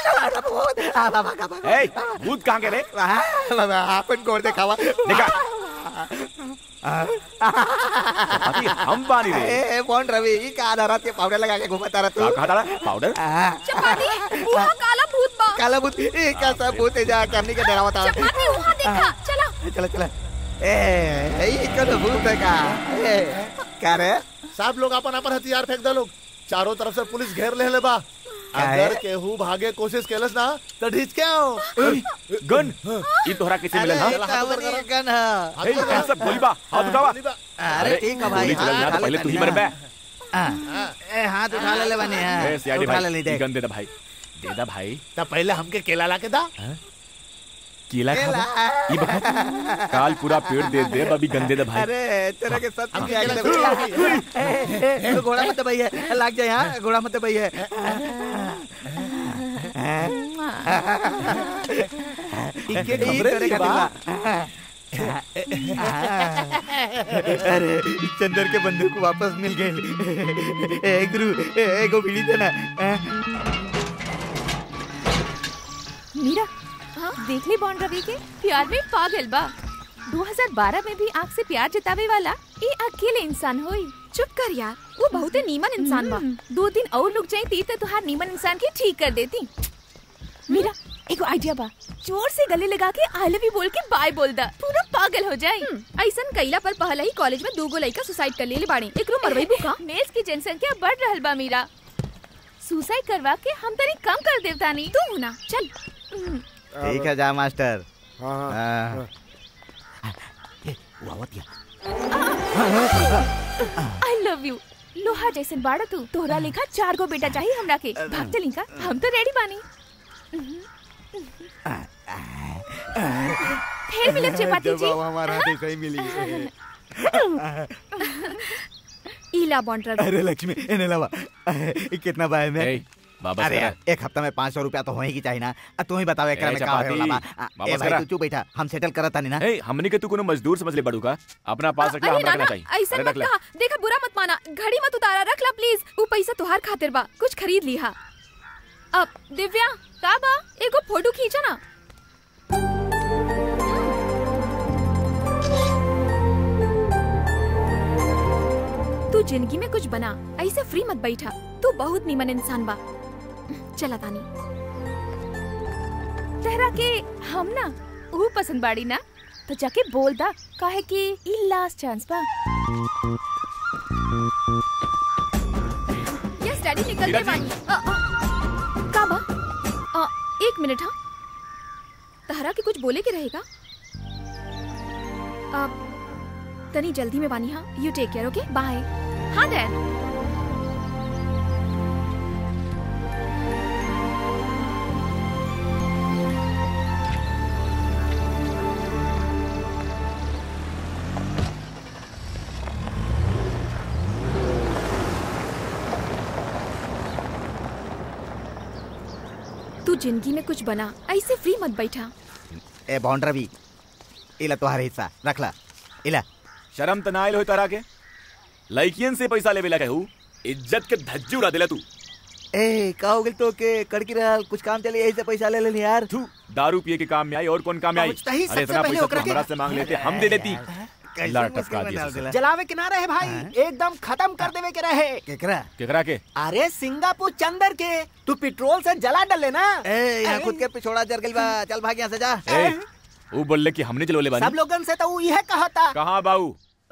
ए भूत कहाँ गेले आपण गोड देखावा देखा चपाती हम बानी रे ए बॉन्ड रवि ई का आधारात के पावडर लगा के घुमता रहा का तू कहा था पाउडर चपाती वहाँ काला भूत बा काला भूत ई का सब भूत है जा हमनी के डरावता चपाती वहाँ देखा चला चला चला ए ई कौन भूत है का ए का रे सब लोग अपन अपन हथियार फेंक दे लोग चारों तरफ से पुलिस घेर ले ले बा काहे? अगर केहू भागे कोशिश केलस ना तो ढीच के आओ गन ई तोहरा कैसे मिलल हा अरे कावरी गन है ए कौन सा गोली बा हाथ उठावा अरे ठीक है भाई गोली चलल ना तो पहले तू ही मर बे ए हाथ उठा ले ले बने ए सीआईडी उठा ले भाई ले ई देख गन दे दे भाई दे दा भाई तब पहले हमके केला ला के दा केला खा ई बखत काल पूरा पेड़ दे दे अभी गंदे दे भाई अरे तेरे के साथ हमके क्या केला कर खिला दी। तू घोड़ा मत भाई है लाग जाए यहाँ घोड़ा मत भाई है इनके ई खबरें तेरे दी खातिर बा। बा। अरे चंदर के बंदूक वापस मिल गए ए गुरु ए गो बीड़ी देना मीरा देख ली बॉन्ड रवि के प्यार में पागल बा 2012 में भी आँख से प्यार जतावे वाला ये अकेले इंसान होई चुप कर यार वो बहुत नीमन इंसान बा हम्म, दो दिन और रुक जाई तो तुहार नीमन इंसान के ठीक कर देती मीरा एगो आइडिया बा जोर से गले लगा के आई लव यू बोल के बाय बोल दा पूरा पागल हो जाए ऐसन कैला पर पहले ही कॉलेज में दूगो लड़का सुसाइड कर लेले बाड़े एकरो मरवाई का मेल्स की जनसंख्या बढ़ रहल बा मीरा सुसाइड करवा के हम तनी कम कर देवतानी तू ना चल ठीक है जा मास्टर हाँ हाँ हाँ। आई लव यू लोहा जैसन बाड़ा तू तोहरा लेखा चार गो बेटा चाहिए हमरा के भाग चली का हम तो रेडी बानी फिर मिले चपाती जब जी हमारा हाथ ऐसा ही मिली इला बॉन्ड रवि अरे लक्ष्मी इन्हें लवा कितना बाय में ए वापस अरे करा यार एक हफ्ता में पाँच सौ रुपया तो होएगी चाहिए ना आ, तू ही बताओ एकरा ए, में का चपाती, होए वाला बा आ, ए वापस भाई करा। तू चुप बैठा हम सेटल करत तानी ना ए हमनी के तू कोनो मजदूर समझ ले बड़ू का अपना पास रख ले अरे हमरा नाना रखना चाहिए ऐसा अरे मत रख ले कहा देखा बुरा मत माना घड़ी मत उतारा रख ला प्लीज वो पैसा तुहार खातिर बा कुछ खरीद लिहा अब दिव्या का बा एगो फोटो खींचा ना जिंदगी में कुछ बना ऐसे फ्री मत बैठा तू बहुत नीमन इंसान बा चला तानी तहरा के हम ना ऊ पसंद बाड़ी ना तो जाके बोल दा काहे कि ई लास्ट चांस बा यस डैडी निकल हीरा गए जी। बानी अ, अ, का बा अ, एक मिनट हाँ तहरा के कुछ बोले के रहेगा अब तनी जल्दी में बानी हाँ you take care okay bye हाँ डैड तू जिंदगी में कुछ बना ऐसे फ्री मत बैठा ए बॉन्ड रवि इला तुम्हारा हिस्सा रख ला इला शर्म त ना आइल हो तारा के लड़कियन से पैसा लेवे ला कहू इज्जत के धज्जी उड़ा देला तू ए का हो गेल तो के कड़की रहल कुछ काम चले यही से पैसा ले लेनी यार तू दारू पिए के काम में आई और कौन काम में आई पहुंचता ही अरे सबसे इतना पहले पैसा ओकरा तो के- हमरा से मांग लेते हम दे देती कैसे ला मुश्किल टपका में दिया डाल ससुर। दिला? जलावे के ना रहे भाई एकदम खत्म कर देवे के रहे केकरा केकरा के अरे सिंगापुर चंदर के तू पेट्रोल से जला डले ना ए यहाँ खुद के पिछोड़ा जर गइल बा चल भाग यहाँ से जा ए वो बोलले कि हमने चलोले सब बानी लोगन से तो वो यह कहा था कहां बाऊ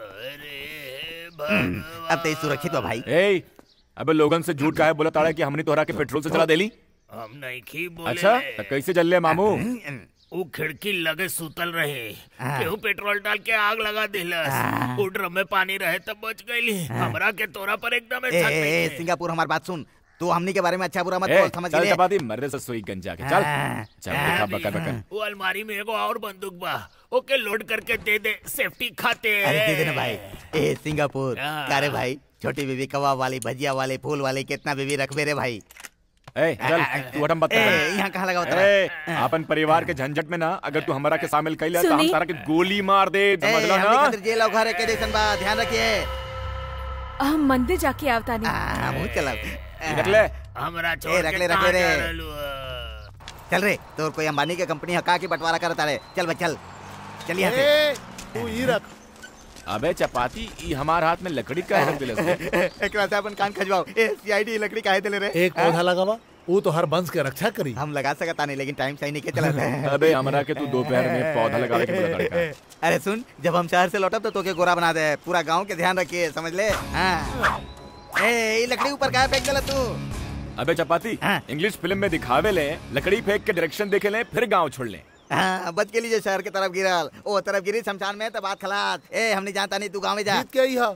अब तो सुरक्षित बा भाई ए अबे लोगन से झूठ काहे बोला ताड़ा कि हमने तोहरा के पेट्रोल से चला देली हम नहीं खी बोले अच्छा तो कैसे जल्ले मामू वो खिड़की लगे सुतल रहे हाँ। केहू पेट्रोल डाल के आग लगा दिलस वो ड्रम में पानी रहे तब बच गईली हमरा के तोरा पर एकदम ए, शक ए, नहीं ए, है। सिंगापुर हमारी बात सुन तू हमनी के बारे में अच्छा बुरा मत ए, बोल समझ चल गए चपाती मर्रे से सोई गंजा के चल हाँ। चल देखा बका बका वो अलमारी में एगो और बंदूक बा ओके लोड करके दे दे सेफ्टी खाते अरे दे देना भाई ए सिंगापुर हाँ। का रे भाई छोटी बीबी कबाब वाली भजिया वाले फूल वाले कितना बीबी रखबे रे भाई ए चल तू हटम बात ए, यहाँ कहाँ लगा बता ए अपन परिवार के झंझट में ना अगर तू हमारा के शामिल कैला तो हम सुनी? तारा के गोली मार दे समझ ला हमनी ना खातिर जेल और घर के जैसन बा ध्यान रखिए हम मंदिर जाके आवता नहीं हाँ मुँह चला रख ले हमरा ए छोड़ रख के ले रख कहाँ ले जा रे रहलू है? चल रे तोर कोई अंबानी के कंपनी हका की बंटवारा करता रे चल भाई चल चल यहाँ से ए, तू ही रख अबे चपाती ई हमार हाथ में लकड़ी का रख दिलस एक वैसे अपन कान खजवाओ ए सीआईडी लकड़ी काहे देले रे एक पौधा लगावा वो तो हर वंश के रक्षा करी हम लगा सकता नहीं लेकिन टाइम सही नहीं के चला अबे हमरा के तू दोपहर में पौधा लगावे के बोला लड़का अरे सुन जब हम शहर से लौटब तो तोके गोरा बना दे पूरा गांव के ध्यान रखिए समझ ले हाँ ए ये लकड़ी ऊपर काहे फेंक देला तू अबे चपाती हाँ। इंग्लिश फिल्म में दिखावे ले लकड़ी फेंक के डायरेक्शन देखे ले फिर गांव छोड़ ले हाँ बच के लीजिए शहर के तरफ गिरल ओ तरफ गिरी शमशान में तो बात खलास ए हमने जानता नहीं तू गाँव में जा जीत के आई हा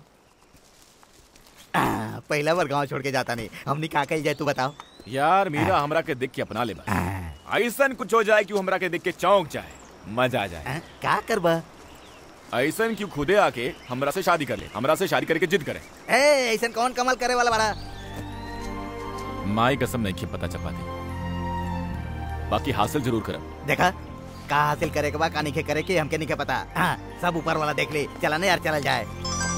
हाँ, पहला बार गांव छोड़ के जाता नहीं हमने कहा कही जाए तू बताओ यार मीरा हमरा के देख के अपना ले बस ऐसन कुछ हो जाए कि वो हमरा के देख के चौंक जाए मजा आ जाए हाँ, का करबा ऐसन क्यों खुदे आके हमरा से शादी कर ले हमरा से शादी करके जिद करे ए ऐसा कौन कमल करे वाला बड़ा माई कसम नहीं की पता चपाती बाकी हासिल जरूर करब देखा का हासिल करे के बा का नहीं करे के हमके नहीं पता हाँ सब ऊपर वाला देख ले चला नहीं यार चला जाए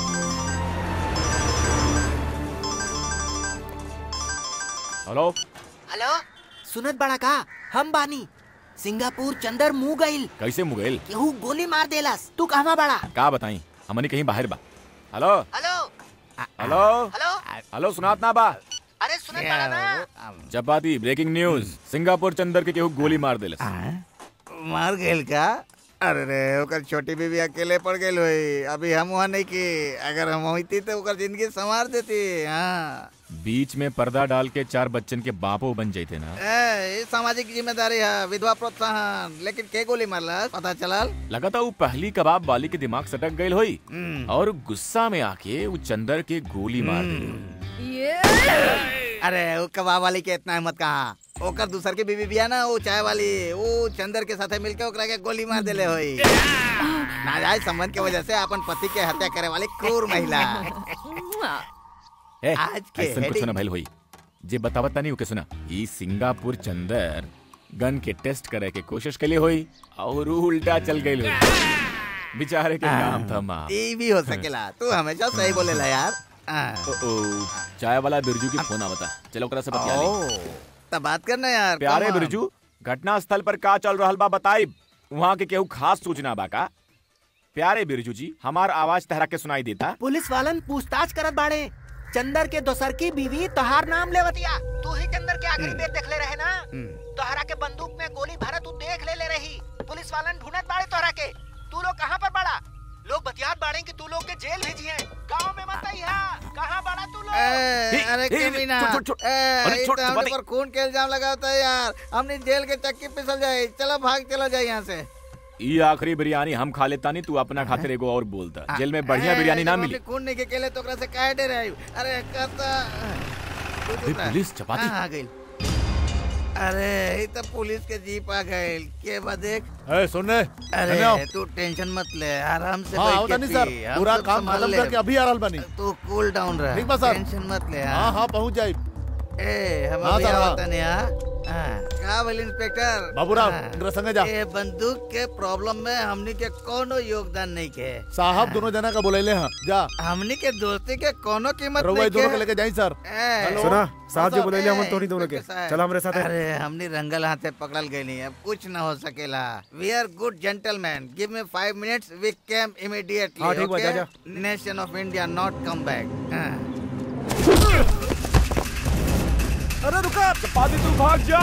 हेलो हेलो सुनत बड़ा का हम बानी सिंगापुर चंदर मुंह गइल कैसे मुगेल केहू गोली मार देलस तू कहवा बड़ा का बताई हमने कहीं बाहर बा hello hello hello hello hello सुनात ना बा अरे सुनत बड़ा ना chapati breaking news Singapore Chandar के केहू गोली मार देलस मार गेल का अरे रे ओकर छोटी बीबी अकेले पड़ गई हुई अभी हम वहाँ नहीं की अगर हम होती तो ओकर जिंदगी संवार देती हाँ बीच में पर्दा डाल के चार बच्चन के बापो बन जाते ना ए, ये सामाजिक जिम्मेदारी है विधवा प्रोत्साहन लेकिन के गोली मारला पता चलल लगा था वो पहली कबाब वाली के दिमाग सटक गई हुई हम्म। और गुस्सा में आके वो चंदर के गोली मार दी अरे वो कबाब वाली के इतना हिम्मत कहाँ ओकर दूसर के बीबी बिया ना वो चाय वाली वो चंदर के साथे मिलके ओकरा के गोली मार देले होई नाजायज संबंध के वजह से अपन पति के हत्या करे वाली क्रूर महिला ए, आज के ऐसन कुछ heading- ना भइल हुई जे बतावत नहीं ओके सुना ई सिंगापुर चंदर गन के टेस्ट करे के कोशिश के लिए हुई और ऊ उल्टा चल गई हुई बेचारे के नाम था माँ ये भी हो सकेला तू हमेशा सही बोलेला यार हाँ। ओ, ओ, चाय वाला बिरजू की फोन आवता चलो ओकरा से बतिया ली ओ, तब बात करना यार प्यारे come on। बिरजू घटना स्थल पर का चल रहल बा बताई वहाँ के केहू खास सूचना बा का प्यारे बिरजू जी हमार आवाज तहरा के सुनाई देता पुलिस वालन पूछताछ करत बाड़े चंदर के दोसर की बीवी तोहार नाम लेवतिया तू ही चंदर के आखिरी बेर देख ले रहे ना तोहरा के बंदूक में गोली भरा तू देख ले ले रही पुलिस वालन ढूंढत बाड़े तोहरा के तू लोग कहाँ पर बड़ा लोग बतियात बाड़े कि तू लोग के जेल भेजी है गांव में मत आइहा कहाँ बड़ा तू लोग ए, अरे ए, ए, कमीना छोड़, छोड़, छोड़। ए, अरे ई छोड़, तो हमने बात- पर खून के इल्जाम लगाता है यार हमने जेल के चक्की पिसल जाए चलो भाग चला जाए यहाँ से ये आखिरी बिरयानी हम खा लेता नहीं तू अपना खातिर एगो और बोलता जेल में बढ़िया ए, बिरयानी ना जब मिली हमने खून नहीं के केले तो ओकरा से काहे डे रहे अरे कहता तू चुप अरे, रह। पुलिस, चपाती। कहाँ आ गई अरे ये तो पुलिस के जीप आ गए के बाद देख ए सुन रे अरे धन्य हो। तू टेंशन मत ले आराम से हाँ बैठ होता के नहीं सर पी, हम पूरा सब काम संभाल खत्म ले। करके अभी आ रहल बनी तू कूल डाउन रह ठीक बा सर टेंशन मत ले हाँ हाँ पहुँच जाए ए हम हाँ, अभी सर, हाँ। आवत नहीं हाँ हाँ, का बोल इंस्पेक्टर बाबूराव, हाँ। इनकरा संगे जा। ए बंदूक के प्रॉब्लम में हमनी के कोनो योगदान नहीं के साहब दोनों जना का बोले हैं जा हमनी के दोस्ती के कोनो कीमत रउआ नहीं ई दोनों के के लेके जाई सर ए, सुना साहब जो साहब, बोले हम ए, तोरी दोनों के इंस्पेक्टर साहब। चल हमरे साथ अरे हमनी रंगल हाथे पकड़ल गई नहीं अब कुछ न हो सकेला we are good gentleman give me five minutes we came immediately हाँ, ठीक बा, जा, जा। Nation of India not come back अरे रुका चपाती तू भाग जा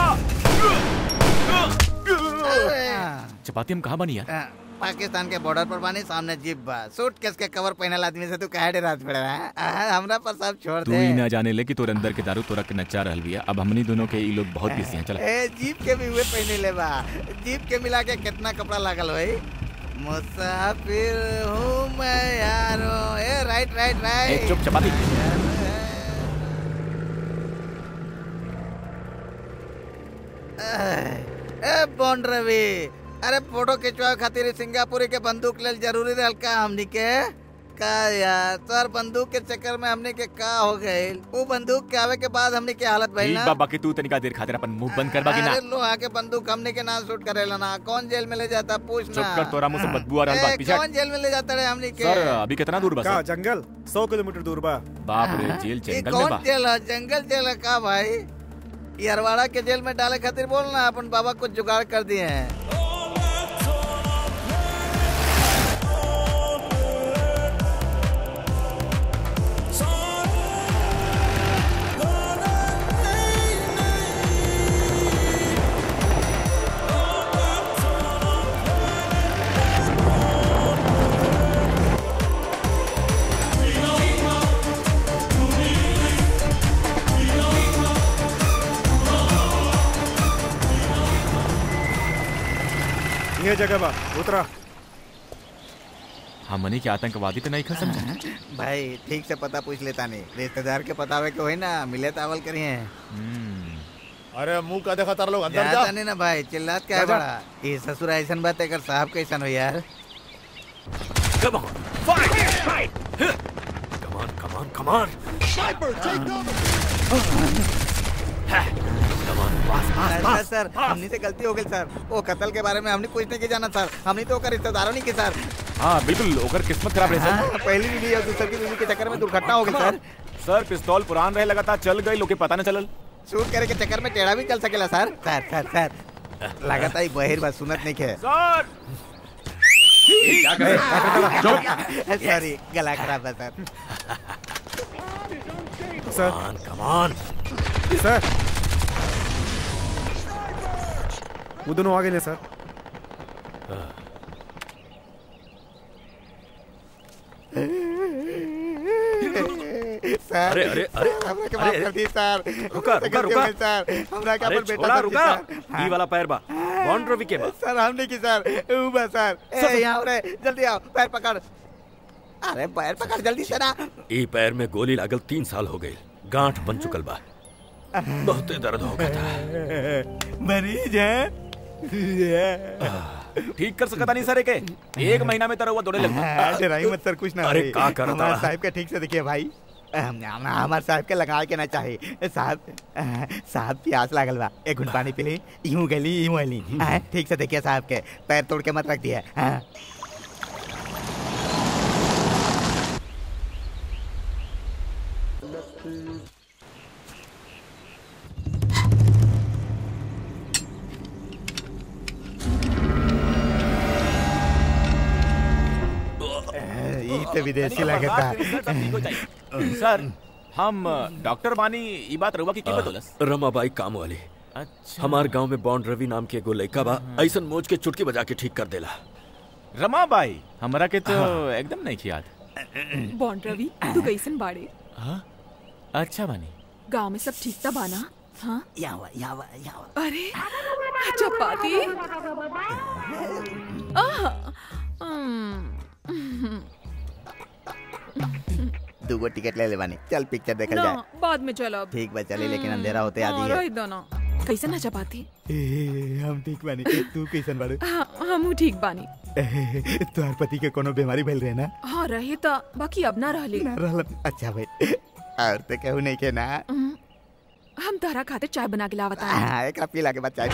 चपाती हम कहाँ बनी यार पाकिस्तान के बॉर्डर पर बानी सामने जीप बा सूट केस के कवर पहनल आदमी से तू काहे डरात पड़ रहा है आ, हमरा पर सब छोड़ तू दे ही ना जाने ले कि तोर अंदर के दारू तोरा के नचा रहल बिया अब हमनी दोनों के ई लोग बहुत बिजी हैं चल ए जीप के भी हुए पहने ले बा जीप के मिला के कितना कपड़ा लागल भाई मुसाफिर हूँ मैं यारो ए राइट राइट ए, राइट चुप चपाती ए बॉन्ड रवि अरे फोटो खिंचवा खातिर सिंगापुरी के बंदूक लेल जरूरी रहल का हमनी के का यार सर बंदूक के चक्कर में हमने के का हो गए वो बंदूक के आवे के बाद हमने के हालत भइल ठीक ना बाबा कि तू तनिका देर खातिर अपन मुंह बंद करबा कि ना अरे लोहा के बंदूक हमने के ना शूट करेला ना कौन जेल में ले जाता पूछ चुप कर तोरा मुंह से बदबू आ रहल बा ए, पीछे कौन जेल में ले जाता रे हमने के सर अभी कितना दूर बस का जंगल सौ किलोमीटर दूर बा बाप रे जेल ये जंगल में कौन बा जेल है जंगल जेल है का भाई ये अरवाड़ा के जेल में डाले खातिर बोल ना अपन बाबा कुछ जुगाड़ कर दिए हैं ये जगह बा उतरा हमनी के आतंकवादी तो नहीं खा समझा भाई ठीक से पता पूछ लेता नहीं रिश्तेदार के पता हुए के होई ना मिले तावल करिए अरे मुंह का देखा तार लोग अंदर जा जाता नहीं ना भाई चिल्लात क्या है जा, जा। बड़ा ये ससुर ऐसा बात है कर साहब कैसन हो यार Come on, come on, come on. सर सर हमने से गलती हो गई सर वो कत्ल के बारे में हमने कुछ नहीं के जाना सर हमने तो ओकर रिश्तेदारों नहीं के सर हाँ बिल्कुल ओकर किस्मत खराब रहे हाँ, सर पहली बीवी और दूसरी की बीवी के चक्कर में दुर्घटना हो गई सर सर पिस्तौल पुरान रहे लगातार चल गई लोग के पता न चलल शूट करे के चक्कर में टेढ़ा भी चल सकेला सर सर सर सर लगातार ही बहिर बात सुनत नहीं के सर सॉरी गला खराब है सर सर Come on. सर वो दोनों आ गए सर सर अरे, अरे, अरे, हमरा के अरे, माफ कर दी सर रुका, हमसे रुका, गलती हो रुका। गई, सर हमरा के अरे अपन बेटा छोड़ा समझी, रुका सर। ई वाला पैर बा बॉन्ड रवि के बा सर हमने की सर ऊ बा सर ए यहाँ रे जल्दी आओ पैर पकड़ अरे पैर पकड़ जल्दी से ना ई पैर में गोली लागल तीन साल हो गई गांठ बन चुकल बा बहुते दर्द हो गया था मरीज है ठीक कर सकता नहीं सर एके एक महीना में तरह हुआ दौड़े लगता डराई मत सर कुछ ना अरे होई। का करता हमारे है? साहब के ठीक से देखिए भाई हम- हम- हमारे साहब के लगा के ना चाहिए साहब साहब प्यास लागल बा एक घुट पानी पी ली यूं गली यूं अली हाँ, ठीक से देखिए साहब के पैर तोड़ के मत रख दिए हाँ। बहुत विदेशी लगता सर हम डॉक्टर बानी ई बात रहुआ की की बतौलस रमाबाई काम वाली अच्छा हमार गांव में बॉन्ड रवि नाम के एगो लड़का बा ऐसन मोच के चुटकी बजा के ठीक कर देला रमाबाई हमरा के तो एकदम नहीं याद बॉन्ड रवि तू कैसन बाड़े हाँ अच्छा बानी गांव में सब ठीक था बाना हाँ यावा यावा यावा अरे चपाती आह, हम्म, दूगो टिकट ले ले बानी चल पिक्चर देखल ना जाए बाद में चलब ठीक बा चली लेकिन अंधेरा होते हाँ, आदि है रही दो ना कैसन है चपाती ए, हम ठीक बानी तू कैसन बाड़ू हाँ हमू ठीक बानी तोहर पति के कोनो बीमारी भइल रहे ना हाँ रहे तो बाकी अब ना रहले ना रहल अच्छा भाई और तो कहू नहीं के ना हम्म, हम तारा खातिर चाय बना के लावता हाँ एक पीला के बाद चाय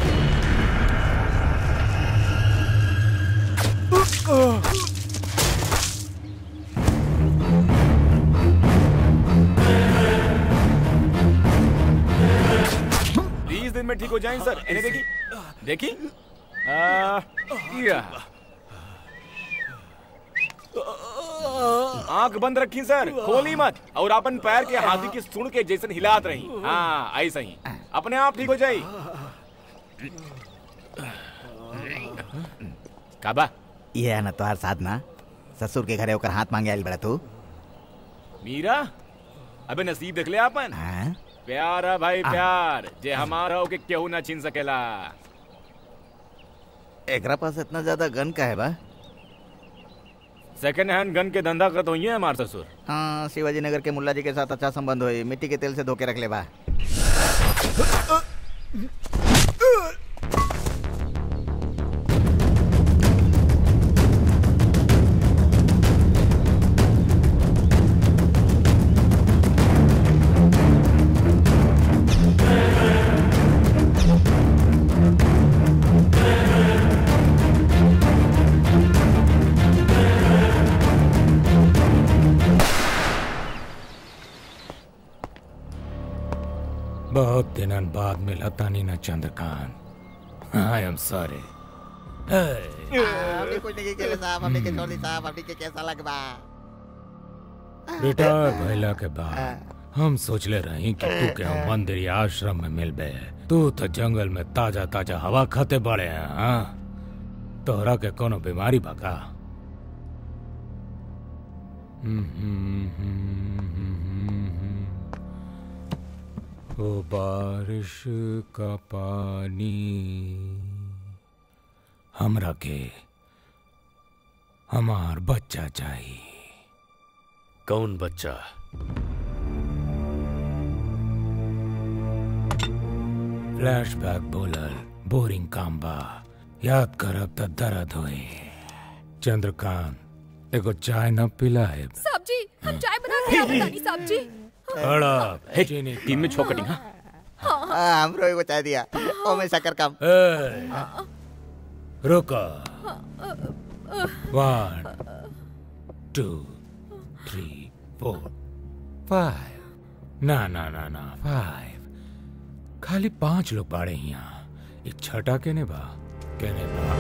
बीस दिन में ठीक हो जाएं सर इन्हें देखी देखी आ, या। आंख बंद रखी सर खोली मत और अपन पैर के हाथी की सुन के जैसन हिलात रही हाँ ऐसा ही अपने आप ठीक हो जाई काबा ये है ना तोहर साथ ना ससुर के घरे ओकर हाथ मांगे आइल बड़ा तू मीरा अबे नसीब देख ले अपन हाँ? प्यार है भाई प्यार जे हमारा हो के केहू ना छीन सकेला एकरा पास इतना ज्यादा गन का है बा सेकंड हैंड गन के धंधा करत होइए हमार ससुर हाँ शिवाजी नगर के मुल्ला जी के साथ अच्छा संबंध हुई मिट्टी के तेल से धोके रख ले बा बहुत दिनन बाद मिला तानी ना चंद्रकांत आई एम सॉरी हमने कुछ नहीं किया साहब हमने के छोड़ी साहब हमने के कैसा लगबा रिटायर भइला के बाद हम सोचले रही कि तू के हम मंदिर या आश्रम में मिलबे तू तो जंगल में ताजा ताजा हवा खाते बड़े हैं हाँ तोहरा के कोनो बीमारी बका ओ बारिश का पानी हमरा के हमार बच्चा चाहिए कौन बच्चा फ्लैशबैक बोलल बोरिंग काम बा याद करब त दर्द होई चंद्रकांत एगो चाय न पिला है सब्जी हम चाय बना के लावत तानी सब्जी अड़ब हे, तीन में छो कटिंग हाँ हाँ हमरो एगो चाय दिया ओ में शक्कर कम ए, रुको one two three four five ना ना ना ना फाइव खाली पांच लोग बाड़े यहाँ एक छठा केने बा केने बा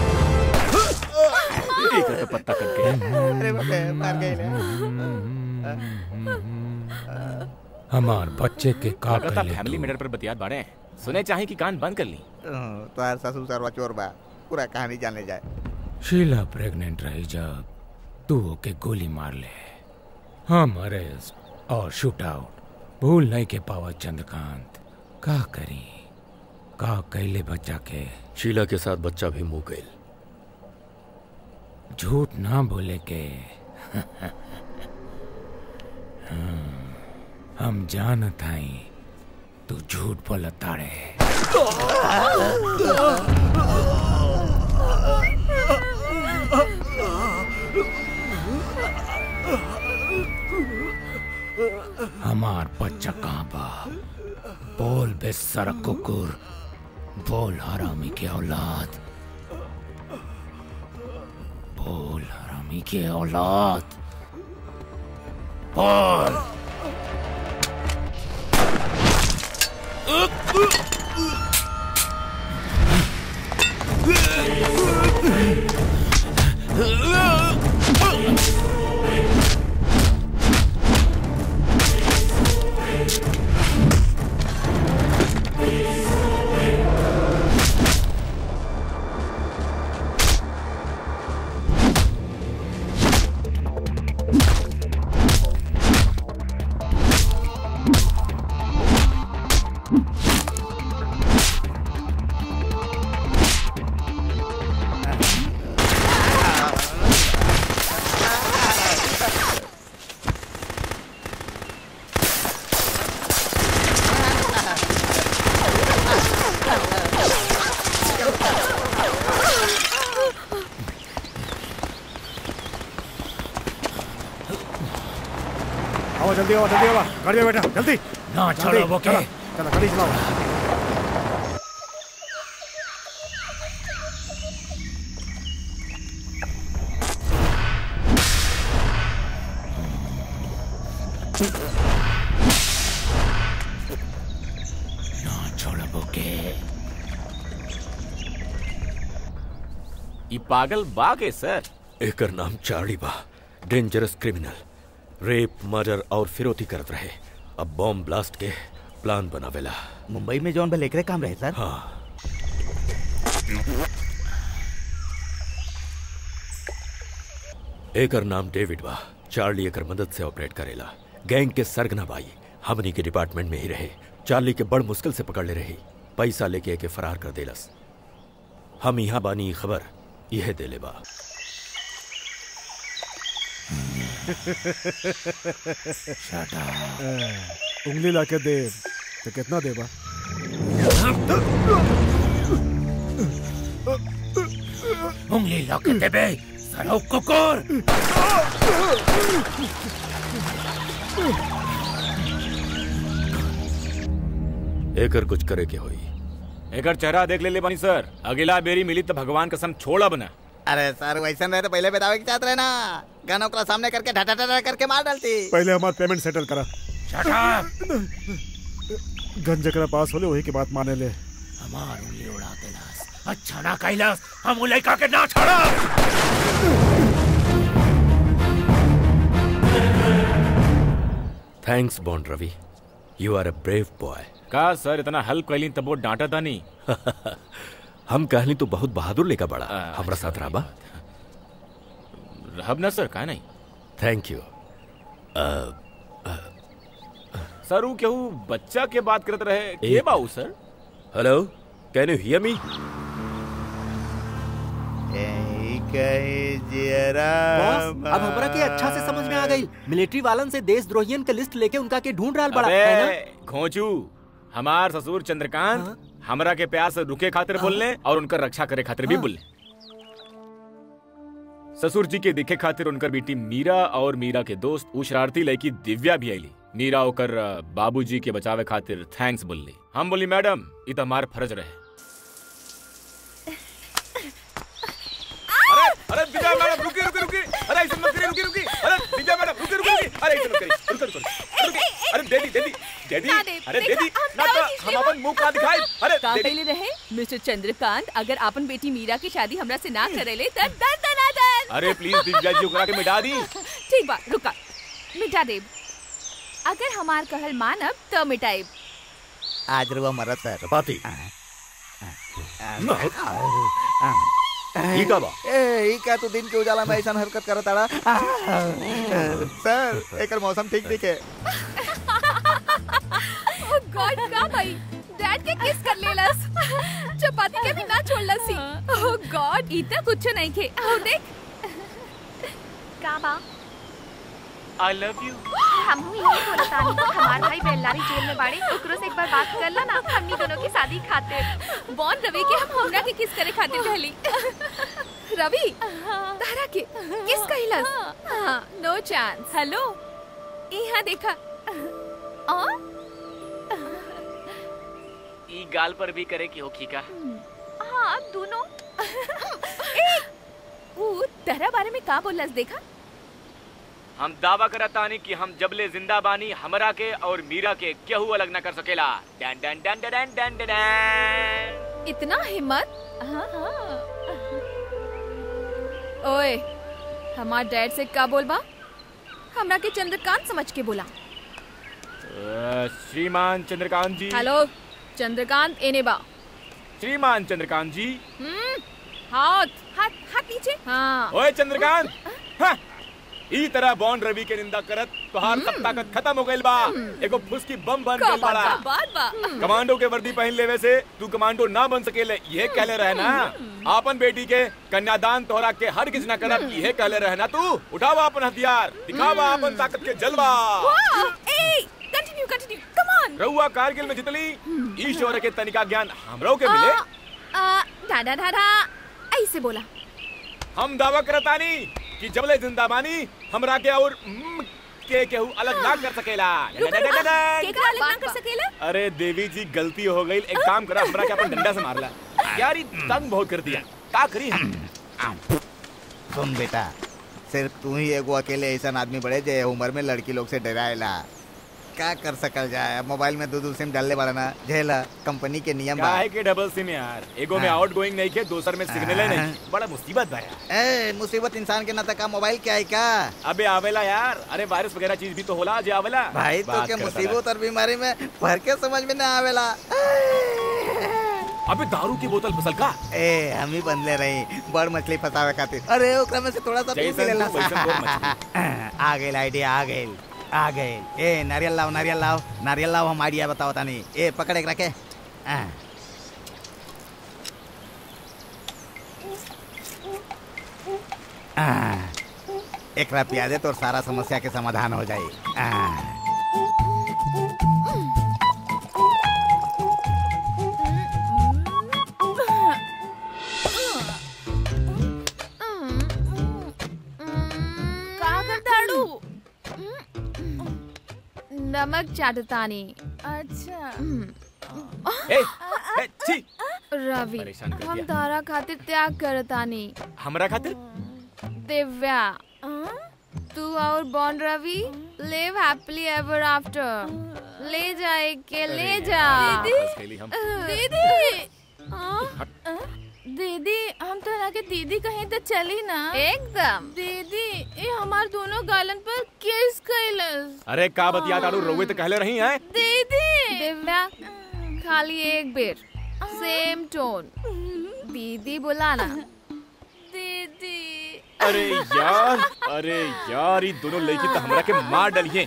एक तो पत्ता करके अरे बाप रे मार गई ले हमार बच्चे के का कलकत्ता कहले फैमिली तू? मैटर पर बतियात बाड़े सुने चाहे कि कान बंद कर ली तोहर ससुर सरवा चोर बा पूरा कहानी जाने जाए शीला प्रेग्नेंट रही जब तू ओके गोली मार ले हम अरेस्ट और शूट आउट भूल नहीं के पावा चंद्रकांत का करी का कैले बच्चा के शीला के साथ बच्चा भी मुंह गई झूठ ना बोले के हाँ, हम जानत हई तू झूठ बोलताड़े हमार बच्चा कहाँ बा बोल बेसर कुकुर बोल हरामी के औलाद बोल हरामी के औलाद बोल Uh! आओ जल्दी आओ जल्दी आओ गाड़ी में बैठा जल्दी ना जल्दी, छोड़ो बोके। चलो, चलो गाड़ी चलाओ ना छोड़ो बोके ई पागल बा के सर एकर नाम चार्ली बा डेंजरस क्रिमिनल रेप मर्डर और फिरौती करत रहे अब बॉम्ब ब्लास्ट के प्लान बनावेला मुंबई में जौन भले एकरे काम रहे सर हाँ एकर नाम डेविड बा चार्ली एकर मदद से ऑपरेट करेला गैंग के सरगना बाई हमनी के डिपार्टमेंट में ही रहे चार्ली के बड़ मुश्किल से पकड़ ले रही पैसा लेके एके फरार कर देलस हम यहाँ बानी ई खबर यह देले बा उंगली ला के दे तो कितना देबा उंगली लग देबे सरो कुकुर एकर कुछ करे के होई एकर चेहरा देख ले ले बानी सर अगला बेरी मिली तो भगवान कसम छोड़ब ना अरे सर वैसा रहे तो पहले बतावे के चाहत रहे ना गाना ओकरा सामने करके ढटा ढटा करके मार डालती पहले हमार पेमेंट सेटल करा गन जकरा पास होले वही के बात माने ले हमार उंगली उड़ा देलास अच्छा ना कैलास हम उ लड़का के ना छोड़ा thanks Bond Ravi you are a brave boy का सर इतना हेल्प कैली तब वो डांटा था नहीं हम कहली तो बहुत बहादुर लेका बड़ा हमरा साथ रहबा रहब ना सर का नहीं थैंक यू सर वो केहू बच्चा के बात करत रहे के बाऊ sir hello can you hear me boss अब हमरा के अच्छा से समझ में आ गई मिलिट्री वालन से देशद्रोहियन के लिस्ट लेके उनका के ढूंढ रहा बड़ा है ना अबे घोंचू हमार ससुर चंद्रकांत हमरा के प्यार से रुके खातिर बोलने और उनकर रक्षा करे खातिर भी बोलने ससुर जी के दिखे खातिर उनकर बेटी मीरा और मीरा के दोस्त उ शरारती लड़की दिव्या भी आईली मीरा ओकर बाबूजी के बचावे खातिर थैंक्स बोलली हम बोली मैडम ई तो हमार फर्ज रहे अरे अरे दिव्या मैडम रुकी रुकी रुकी अरे ऐसे मत करिए रुकी रुकी अरे दिव्या मैडम रुकी रुकी रुकी अरे ऐसे मत करिए रुको रुको रुको अरे दीदी दीदी दीदी ना दे, अरे देखा, दीदी हम ना दवा तो खींच हम अपन मुंह का दिखाई अरे का दीदी कहले रहे मिस्टर चंद्रकांत अगर आपन बेटी मीरा की शादी हमरा से ना करेले त दन दन दन अरे प्लीज दिव्या जी ओकरा के मिटा दी ठीक बा रुका मिटा देब अगर हमार कहल मानब त मिटाएब आज रुआ मरत सर चपाती ई का बा ए ई का तू दिन के उजाला में ऐसा हरकत करत आड़ा सर एकर मौसम ठीक दिखे ओह गॉड का भाई डैड के किस कर लेलस चपाती के भी ना छोड़लस ही ओह गॉड ई त कुछ नहीं खे आओ देख का बा आई लव यू हमहू यही बोलत तानी हमार भाई बेल्लारी जेल में बाड़े ओकरो से एक बार बात कर ला ना हमनी दोनों की शादी खातिर बॉन रवि के हम हमरा के किस करे खातिर कहली रवि तारा के किस कहलस हां नो चांस हेलो यहाँ देखा आ ई गाल पर भी करे की होखी का हाँ दोनों ए ऊ तेरा बारे में का बोलस देखा हम दावा करतानी कि हम जबले जिंदा बानी हमरा के और मीरा के केहू अलग न कर सकेला डन डन डन डन डन डन डन इतना हिम्मत हाँ हाँ ओए हमार डैड से का बोलबा हमरा के चंद्रकांत समझ के बोला अ, श्रीमान चंद्रकांत जी हेलो चंद्रकांत एने बा श्रीमान चंद्रकांत जी हम्म हाथ हाथ हाथ नीचे हाँ ओए चंद्रकांत हाँ, ई तरह बॉन्ड रवि के निंदा करत तोहार सब ताकत खत्म हो गइल बा एगो फुसकी बम बन का गइल बात बाड़ा बा बात बा कमांडो के वर्दी पहन लेवे से तू कमांडो ना बन सकेले ये कहले रहे ना आपन बेटी के कन्यादान तोहरा के हर किस ना करब ये कहले रहे ना तू उठावा अपन हथियार दिखावा अपन ताकत के जलवा वाह ए कंटिन्यू कंटिन्यू कम ऑन रहुआ कारगिल में जितली ईश्वर के तनिका ज्ञान हमरो के मिले आ डा डा डा डा ऐसे बोला हम दावा करतानी कि जबले जिंदा बानी हमरा के और हम्म, के केहू अलग ना कर सकेला केकरा अलग ना कर सकेला अरे देवी जी गलती हो गई एक काम करा हमरा के अपन डंडा से मारला यार ये तंग बहुत कर दिया का करी हम सुन बेटा सिर्फ तू ही एगो अकेले ऐसा आदमी बड़े जे उम्र में लड़की लोग से डराएला का कर सकल जाए मोबाइल में दो दो सिम डालने वाला ना झेला कंपनी के नियम बा काहे के डबल सिम यार एगो में हाँ। आउट गोइंग नहीं के दूसर में सिग्नल हाँ। नहीं बड़ा मुसीबत बा यार ए मुसीबत इंसान के ना तका मोबाइल क्या है का अबे आवेला यार अरे वायरस वगैरह चीज भी तो होला जे आवेला भाई तो बात के करता मुसीबत और बीमारी में भर के समझ में ना आवेला अबे दारू की बोतल फसल का ए हम ही बंदले रही बड़ मछली फसावे खातिर अरे ओकरा में से थोड़ा सा पी जैसन लेला तू, वैसन तोर मछली। आ गइल आइडिया आ गइल आ गइल ए नारियल लाओ नारियल लाओ नारियल लाओ हम आइडिया बताओ तानी ए पकड़ एक रखे आ। आ, एकरा पिया दे तो सारा समस्या के समाधान हो जाई आ। का करताड़ू नमक चाटतानी अच्छा ए, ए, छी रवि परेशान कर हम दिया। तारा खातिर त्याग करतानी हमरा खातिर दिव्या तू और Bond Ravi live happily ever after ले जाए के ले अरे जा यार, फंस गईली हम। दीदी हाँ? दीदी हम तो के दीदी कहीं तो चली ना एकदम दीदी ये हमार दोनों गालन पर किस कैलस अरे का बतिया दारू रोवे तो कहले रही है दीदी दिव्या खाली एक बेर सेम टोन दीदी बुलाना दीदी अरे यार अरे यार ये दोनों लड़की तो हमरा के मार डलिए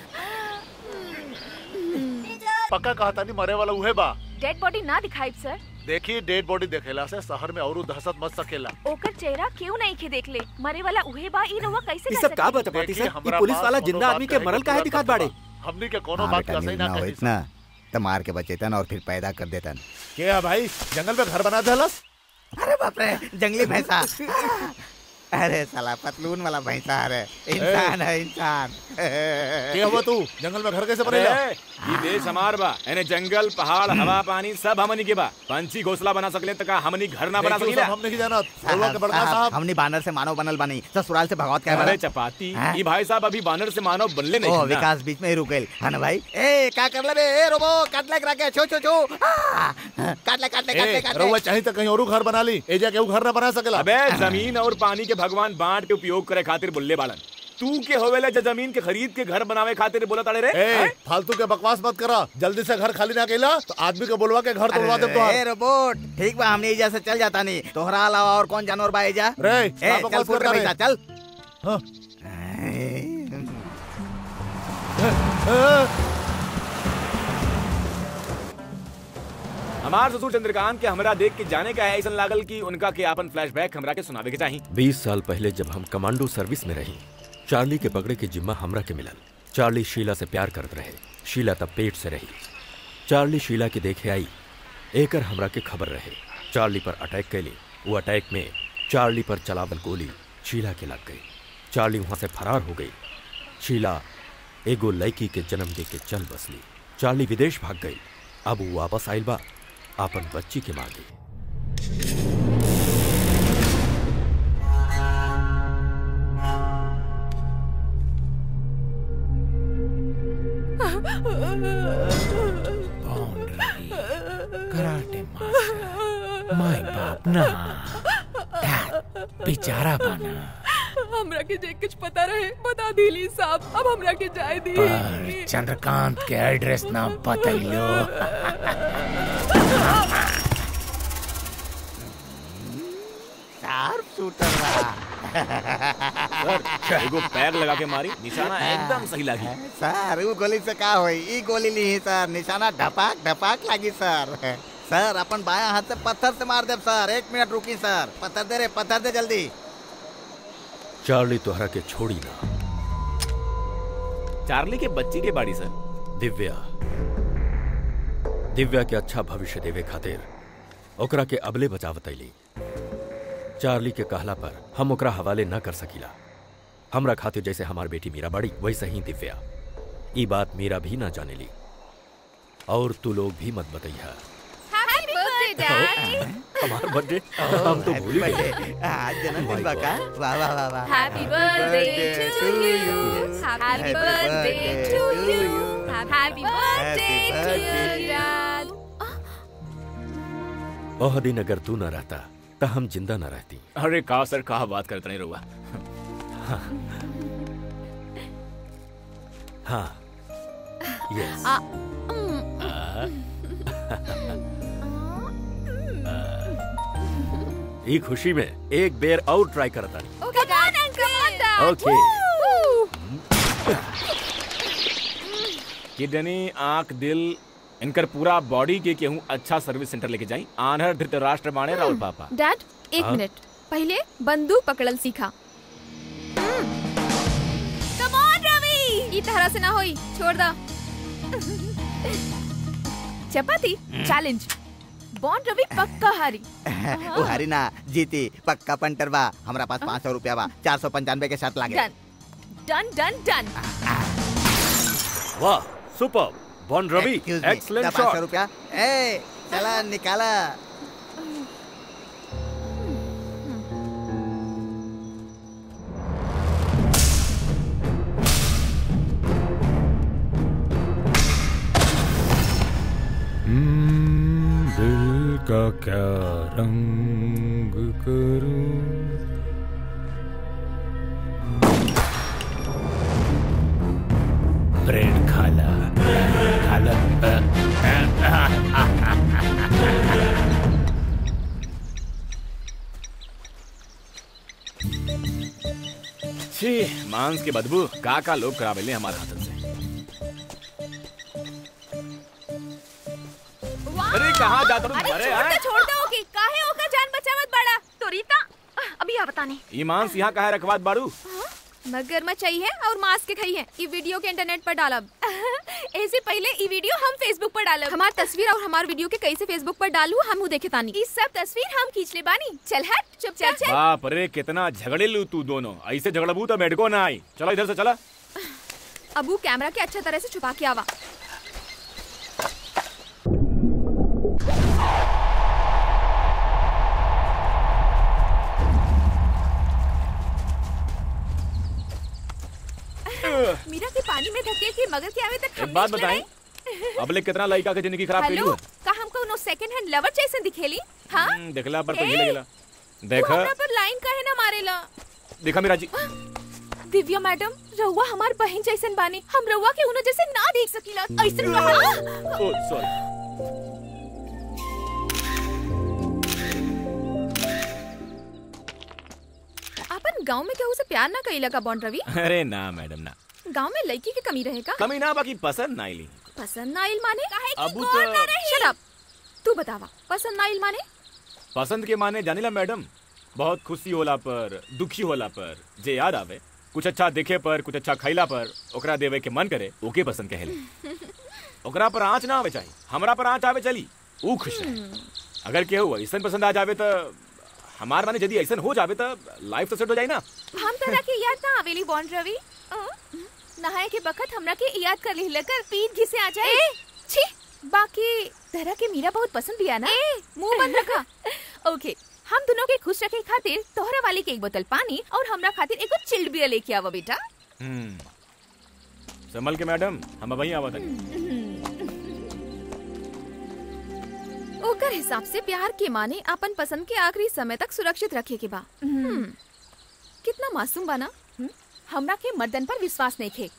पक्का कहा तानी मरे वाला उहे बा डेड बॉडी ना दिखाई सर देखी डेड बॉडी देखेला से शहर में और दहशत मच सकेला ओकर चेहरा क्यों नहीं खे देख ले मरे वाला उहे बा ई रउआ कैसे ये कर सब का सकेली? बता पाती देखिए, सर हमरा ये पुलिस पास वाला कोनो जिंदा बात आदमी के कहे मरल के काहे पूरा दिखात तथ्य बाड़े बा। हमनी के कोनो हाँ बात बेटा का सही न्यूज ना ना हो कही इतना तो मार के बचेतन और फिर पैदा कर देतन के है भाई जंगल में घर बना देलस अरे बाप रे जंगली भैंसा अरे साला पतलून वाला भैंसा अरे इंसान है इंसान के हुआ तू जंगल में घर कैसे अरे बनेला ये देश हमार बा एने जंगल पहाड़ हवा पानी सब हमनी के बा पंछी घोंसला बना सकले त का हमनी घर ना बना देखियो सकीला सब हम नहीं जानत बोलवा के बड़का साहब हमने बानर से मानव बनल बनी ससुराल से भगवत क्या अरे चपाती हाँ? ये भाई साहब अभी बानर से मानव बनले नहीं ओ ना। विकास बीच में ही रुक गइल है ना भाई ए का कर ले बे ए रोबो काट ले करा के छो छो छो आ, काट ले काट ले काट ले ए काट रउआ ले चाही त कहीं और घर बना ली एजा केहू घर ना बना सकेला अबे जमीन और पानी के भगवान बांट के उपयोग करे खातिर बुल्ले बालन तू के होवेला जो जमीन के खरीद के घर बनावे खातिर बोला ताड़े रे ए हैं? फालतू के बकवास मत करा जल्दी से घर खाली ना केला तो आदमी के बोलवा के घर तोड़वा दे तो ए रोबोट ठीक बा हमने एजा से चल जाता नहीं तोहरा अलावा और कौन जानवर बा एजा रे ए का चल बकवास फुट करता रे भैंसा चल हाँ। हमार ससुर चंद्रकांत के हमरा देख के जाने का है ऐसा लागल कि उनका के आपन फ्लैशबैक हमरा के सुनावे के चाहिए बीस साल पहले जब हम कमांडो सर्विस में रही चार्ली के पकड़े के जिम्मा हमरा के मिलल चार्ली शीला से प्यार करत रहे शीला तब पेट से रही चार्ली शीला के देखे आई एकर हमरा के खबर रहे चार्ली पर अटैक कैली वो अटैक में चार्ली पर चलावल गोली शीला के लग गई चार्ली वहां से फरार हो गई शीला एगो लड़की के जन्म दे के चल बसली चार्ली विदेश भाग गई अब वो वापस आइल बा आपन बच्ची के मांगे कराटे मास्टर माय बाप ना बेचारा बना हमरा के जे कुछ पता रहे बता दिली साहब अब हमरा के जाए दी पर चंद्रकांत के एड्रेस ना बतैलो शार्प शूटर सर एगो पैर लगा के मारी निशाना एकदम सही लगी सर वो गोली से का होई ई गोली ली सर निशाना ढपाक ढपाक लागी सर सर अपन बाया हाथ से पत्थर से मार दे सर एक मिनट रुकी सर पत्थर दे रे पत्थर दे जल्दी चार्ली तोहरा के छोड़ी ना चार्ली के बच्ची के बाड़ी सर दिव्या दिव्या के अच्छा भविष्य देवे खातिर ओकरा के अबले बचावतैली चार्ली के कहला पर हम ओकरा हवाले न कर सकीला हमरा खातिर जैसे हमार बेटी मीरा बाड़ी वैसे ही दिव्या ये बात मेरा भी ना जाने ली और तू लोग भी मत बताइया हैप्पी बर्थडे डैड हमारा बर्थडे हम तो भूल ही गए आज जन्मदिन बा का वाह वाह वाह वाह happy birthday to you happy birthday to you happy birthday to you dad oh दिन अगर तू ना रहता तो हम जिंदा ना रहती अरे का सर कहा बात करते नहीं रहुआ हाँ यस आ, ये खुशी में एक बेर और ट्राई करता नहीं okay dad come on dad okay kidney आंख दिल इनकर पूरा बॉडी के केहू अच्छा सर्विस सेंटर लेके जाई आनहर धृतराष्ट्र माने राहुल पापा डैड एक हाँ? मिनट पहले बंदूक पकड़ल सीखा कम ऑन रवि ई तरह से ना होई छोड़ दा चपाती चैलेंज बॉन्ड रवि पक्का हारी ओ हरी ना जीती पक्का पंटर बा हमरा पास पाँच सौ रुपया बा चार सौ पंचानवे के शर्त लागे डन डन डन डन वाह सुपर बॉन रवि Excuse me, एक्सलेंट दा पाँच सौ शॉट रुपया ए चला निकाला दिल का क्या रंग करूं ब्रेड खाला खाला छी मांस के बदबू का का लोग करावेले हमारे हाथन से अरे कहाँ जाता तुम अरे अरे छोड़ यार दो छोड़ दो कि काहे ओका जान बचावत बड़ा तो रीता अभी आ बतानी ये मांस यहाँ कहा रखवात बारू मगरमच्छ चाहिए और मांस के खाई है ई वीडियो के इंटरनेट पर डालब ऐसे पहले ई वीडियो हम फेसबुक पर डालब हमार तस्वीर और हमार वीडियो के कैसे फेसबुक पर डालू हम देखे तानी ई सब तस्वीर हम खींच ले बानी चल हट चुप चल चल बाप रे कितना झगड़े लू तू दोनों ऐसे झगड़बू तो मेडको ना आई चलो इधर से चला अबू कैमरा के अच्छा तरह से छुपा के आवा मीरा के पानी में धकेल के मगर के आवे तक एक बात बताएं अबले कितना लड़का के जिंदगी खराब हेलो कइलू का हमको नो सेकंड हैंड लवर जैसे दिखेली हाँ हम्म, देखला पर तो ए, हिले गेला तू देखा हमरा पर लाइन काहे ना मारेला देखा मेरा जी दिव्या मैडम रउआ हमार बहन जैसन बानी हम रउआ के उनो जैसे ना देख सकीला ऐसन कहा ओ सॉरी अपन गांव में केहू से प्यार ना कइला का बॉन्ड रवि अरे ना मैडम ना गांव में लड़की की कमी रहेगा कमी ना बाकी पसंद ना आईली पसंद ना आइल माने अबू तो शट अप तू बतावा पसंद ना आइल माने पसंद के माने जानिला मैडम बहुत खुशी होला पर दुखी होला पर जे याद आवे कुछ अच्छा देखे पर कुछ अच्छा खैला पर ओकरा देवे के मन करे ओके पसंद कहेले ओकरा पर आँच ना आवे चाहिए हमरा पर आँच आवे चली ऊ खुश रहे अगर केहू ऐसन पसंद आ जावे तो हमार माने यदि ऐसन हो जावे तो लाइफ तो सेट हो जाए ना हम तरह के याद ना आवेली बॉन्ड रवि अ? नहाए के बखत हमरा के याद कर ली लेकर पीठ घिसे आ जाए छी बाकी तरह के मीरा बहुत पसंद भी ना मुंह बंद रखा ओके हम दोनों के खुश रखे खातिर तोहरा वाली के एक बोतल पानी और हमरा खातिर एगो चिल्ड बियर लेके आवा बेटा हम्म संभल के मैडम हम वहीं आवा तक ओकर हिसाब से प्यार के माने अपन पसंद के आखिरी समय तक सुरक्षित रखे के बा हम्म, कितना मासूम बना हमरा के मर्दन पर विश्वास नहीं थे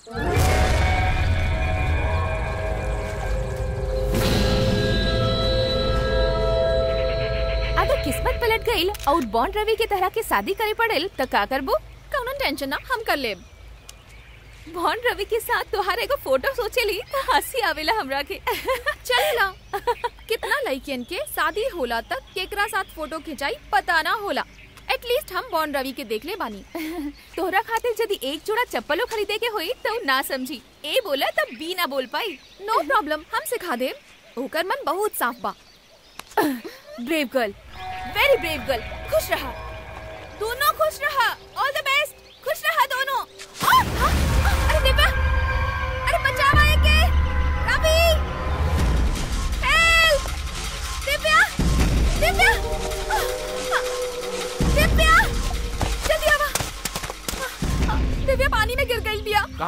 अगर किस्मत पलट गई और बॉन्ड रवि के तरह के शादी करे पड़ेल तो का करबो कौनो टेंशन ना हम कर लेब बॉन्ड रवि के साथ तोहार एगो फोटो सोचेली तो हंसी आवेला हमरा के चलेला कितना लड़कियन के शादी होला तक केकरा साथ फोटो खिंचाई पता ना होला एटलीस्ट हम बॉन्ड रवि के देख ले बानी तोहरा खातिर यदि एक जोड़ा चप्पलो खरीदे के होई तो ना समझी ए बोला तब बी ना बोल पाई नो प्रॉब्लम हम सिखा दे ओकर मन बहुत साफ बा brave girl very brave girl खुश रहा दोनों खुश रहा ऑल द बेस्ट खुश रहा दोनों आ, आ, आ, अरे दिव्या अरे बचा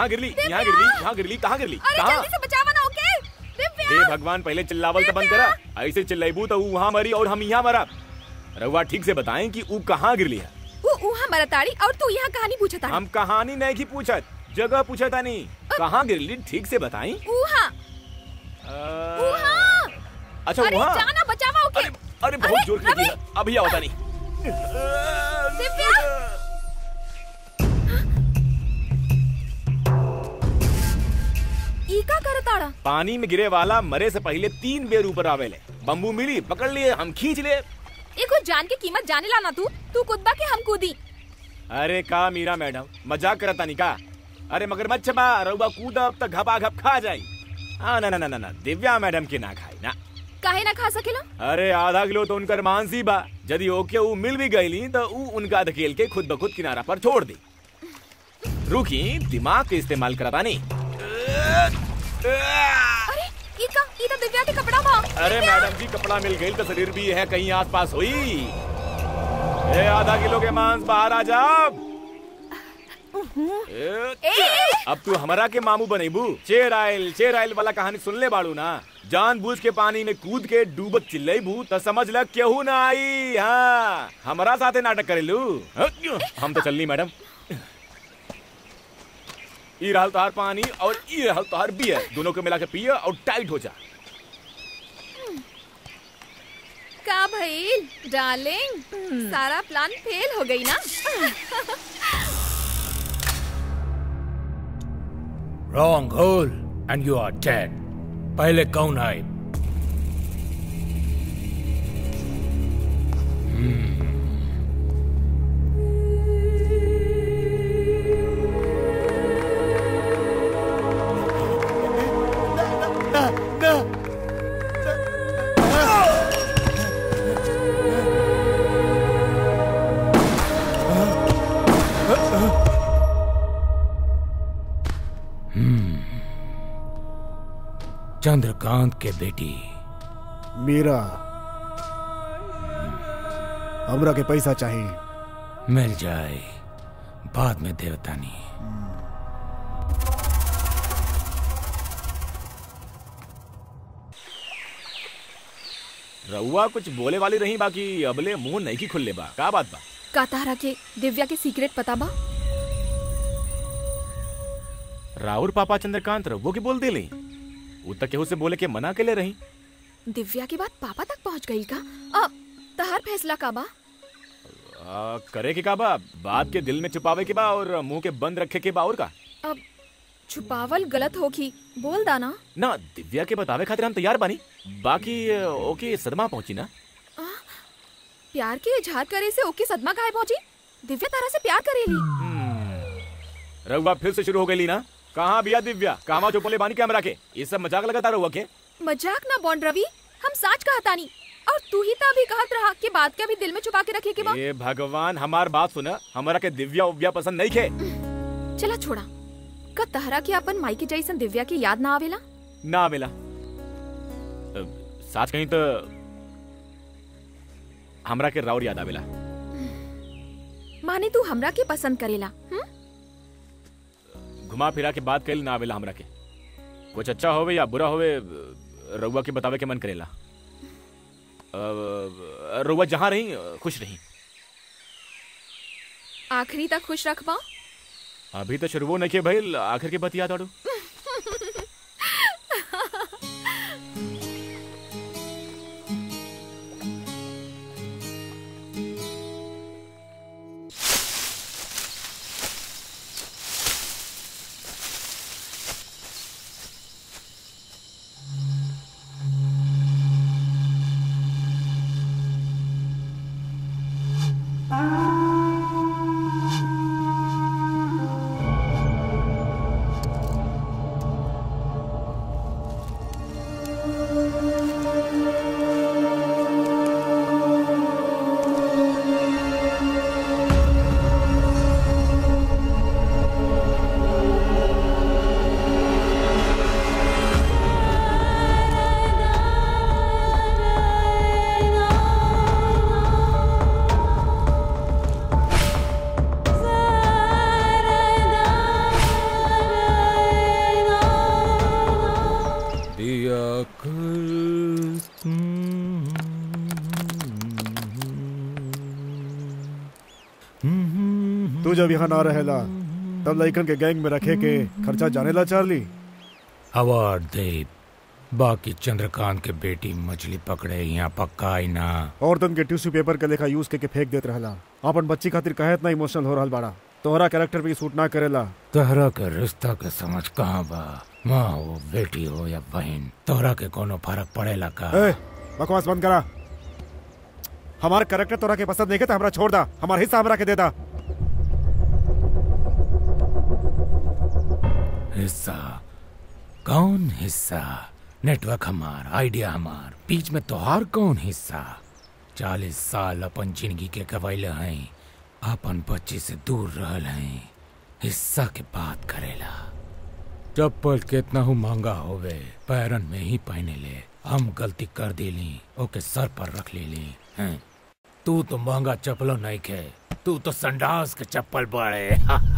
यहाँ गिरली यहाँ गिरली यहाँ गिरली कहाँ गिरली अरे कहाँ जल्दी से बचावा ना ओके दिव्या हे भगवान पहले चिल्लावल तो बंद करा ऐसे चिल्लाइबू तो ऊ वहाँ मरी और हम यहाँ मरा रउआ ठीक से बताएं कि ऊ कहाँ गिरली है वो उहा मरताड़ी और तू यहाँ कहानी पूछता हम कहानी नहीं की पूछत जगह पूछा था नहीं कहाँ गिरली ठीक से बताई उहा उहा अच्छा अरे वहाँ जाना बचावा ओके अरे बहुत जोर से लगी है। अभी आवता नहीं दिव्या ई का करताड़ा पानी में गिरे वाला मरे से पहले तीन बेर ऊपर आवेले बम्बू मिली पकड़ लिए हम खींच लिए एको जान के कीमत जाने ला ना तू तू कुदबा के हम कूदी अरे का मीरा मैडम मजाक करता नहीं का अरे मगरमच्छ बा रउबा कूदब त घपा घप खा जाई हाँ ना ना ना ना ना दिव्या मैडम के ना खाई ना काहे ना खा सकेला अरे आधा किलो तो उनकर मानसी बा यदि ओके ऊ मिल भी गईली तो ऊ उनका धकेल के खुद ब खुद किनारा पर छोड़ दी रुकी दिमाग के इस्तेमाल करता नहीं अरे ई का ई तो दिव्या के कपड़ा बा अरे मैडम जी कपड़ा मिल गई तो शरीर भी है कहीं आस पास हुई ए आधा किलो के मांस बाहर आ जाओ ए, अब तू हमारा के मामू बनेबू चेर आयल चेर आयल वाला कहानी सुन ले बाड़ू ना जान बूझ के पानी में कूद के डूबत चिल्लेबू तो समझ ल केहू ना आई हाँ हमारा साथे नाटक करेलू हम तो चलनी मैडम ई रहल तोहार पानी और ई रहल तोहार बियर दोनों को मिला के पिए और टाइट हो जा का भइल डार्लिंग सारा प्लान फेल हो गई ना रॉन्ग होल एंड यू आर डेड पहले कौन आए चंद्रकांत के बेटी मीरा हमरा के पैसा चाहिए मिल जाए बाद में देवतानी रउआ कुछ बोले वाली रही बाकी अबले मुंह नहीं की खुलले बा का बात बा का तारा के दिव्या के सीक्रेट पता बा राहुल पापा चंद्रकांत रउओ के बोल देली उ तक केहू से बोले के मना के ले रही दिव्या के बाद पापा तक पहुंच गई का अब तहार फैसला का बा आ, करे के का बा बात के दिल में छुपावे के बा और मुंह के बंद रखे के बा और का अब छुपावल गलत होगी बोल दाना ना दिव्या के बतावे खातिर हम तैयार बानी बाकी अ, ओके सदमा पहुंची ना प्यार के इजहार करे से ओके सदमा गायब पहुंची दिव्या तारा से प्यार करेली रउआ फिर से शुरू हो गई ना कहाँ बिया दिव्या कहवा चुपले बानी के हमरा के ये सब मजाक लगाता रहुआ के मजाक ना बॉन्ड रवि हम साच कहतानी और तू ही तो अभी कहत रहा कि बात के अभी दिल में छुपा के रखे के बा ए भगवान हमार बात सुना हमारा के दिव्या उव्या पसंद नहीं खे चला छोड़ा का तहरा के अपन माई के जैसन दिव्या की याद ना आवेला ना मिला साच कहीं तो हमरा के राउर याद आवेला माने तू हमरा के पसंद करेला हुँ? घुमा फिरा के बात कैल ना आवेला हमरा के कुछ अच्छा होवे या बुरा होवे रउआ के बतावे के मन करेला अ, रउआ जहाँ रही खुश रही आखिरी तक खुश रखबा अभी तो शुरू नहीं के भइल आखिर के बतिया ताड़ू तू जब यहाँ ना रहेला तब लइकन के गैंग में रखे के खर्चा जानेला चार्ली अवार्ड दे बाकी चंद्रकांत के बेटी मछली पकड़े यहाँ पक्का आई ना औरतन के टिश्यू पेपर के लेखा यूज के, के फेंक देत रहला अपन बच्ची खातिर कहे इतना इमोशनल हो रहल बाड़ा तोहरा कैरेक्टर पे सूट ना करेला तोहरा के रिश्ता के समझ कहाँ बा माँ हो बेटी हो या बहन तोहरा के कोनो फर्क पड़ेला का ए, बकवास बंद करा हमार कैरेक्टर तोरा के पसंद नहीं के तो हमरा छोड़ दा हमार हिस्सा हमरा के दे दा हिस्सा कौन हिस्सा नेटवर्क हमार आइडिया हमार बीच में तोहार कौन हिस्सा चालीस साल अपन जिंदगी के गवैले हैं अपन बच्ची से दूर रहल हैं हिस्सा के बात करेला चप्पल कितना हूँ महंगा होवे पैरन में ही पहने ले हम गलती कर देली ओके सर पर रख लेली हैं तू तो महंगा चप्पलो नहीं खे तू तो संडास के चप्पल बड़े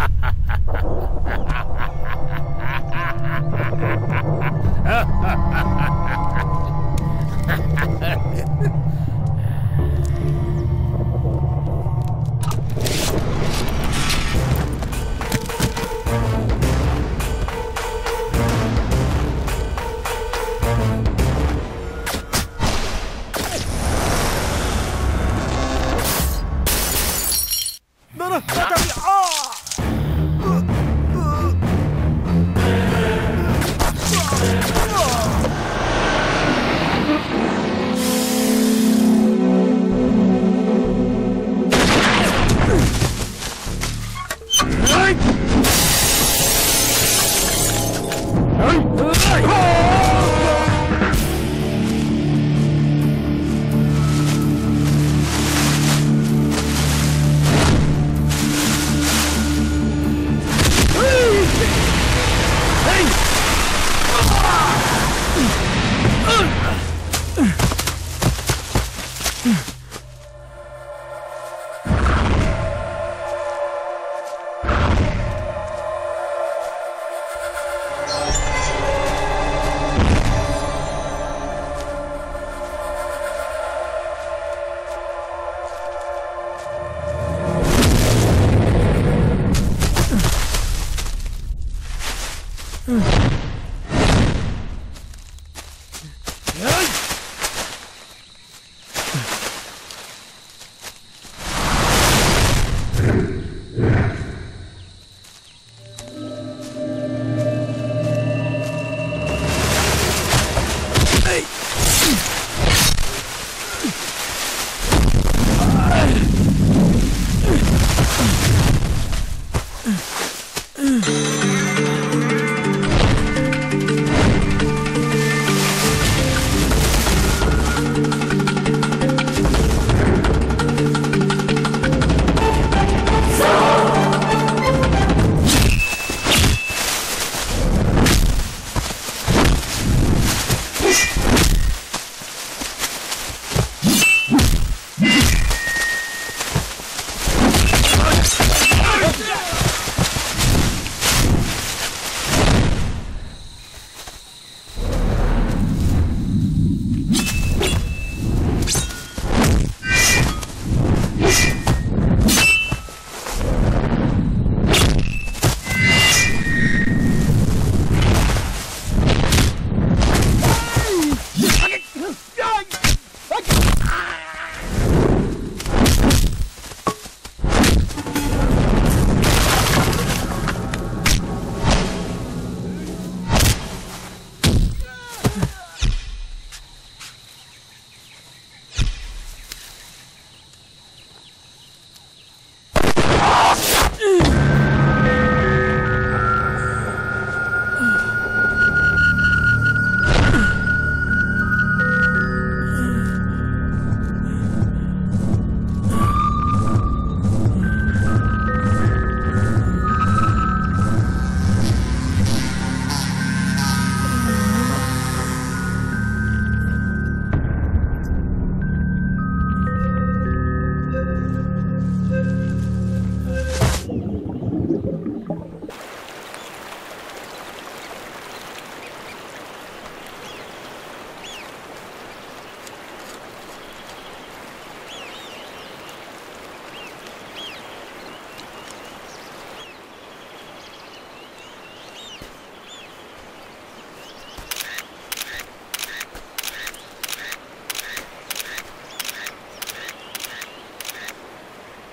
ना ना ना,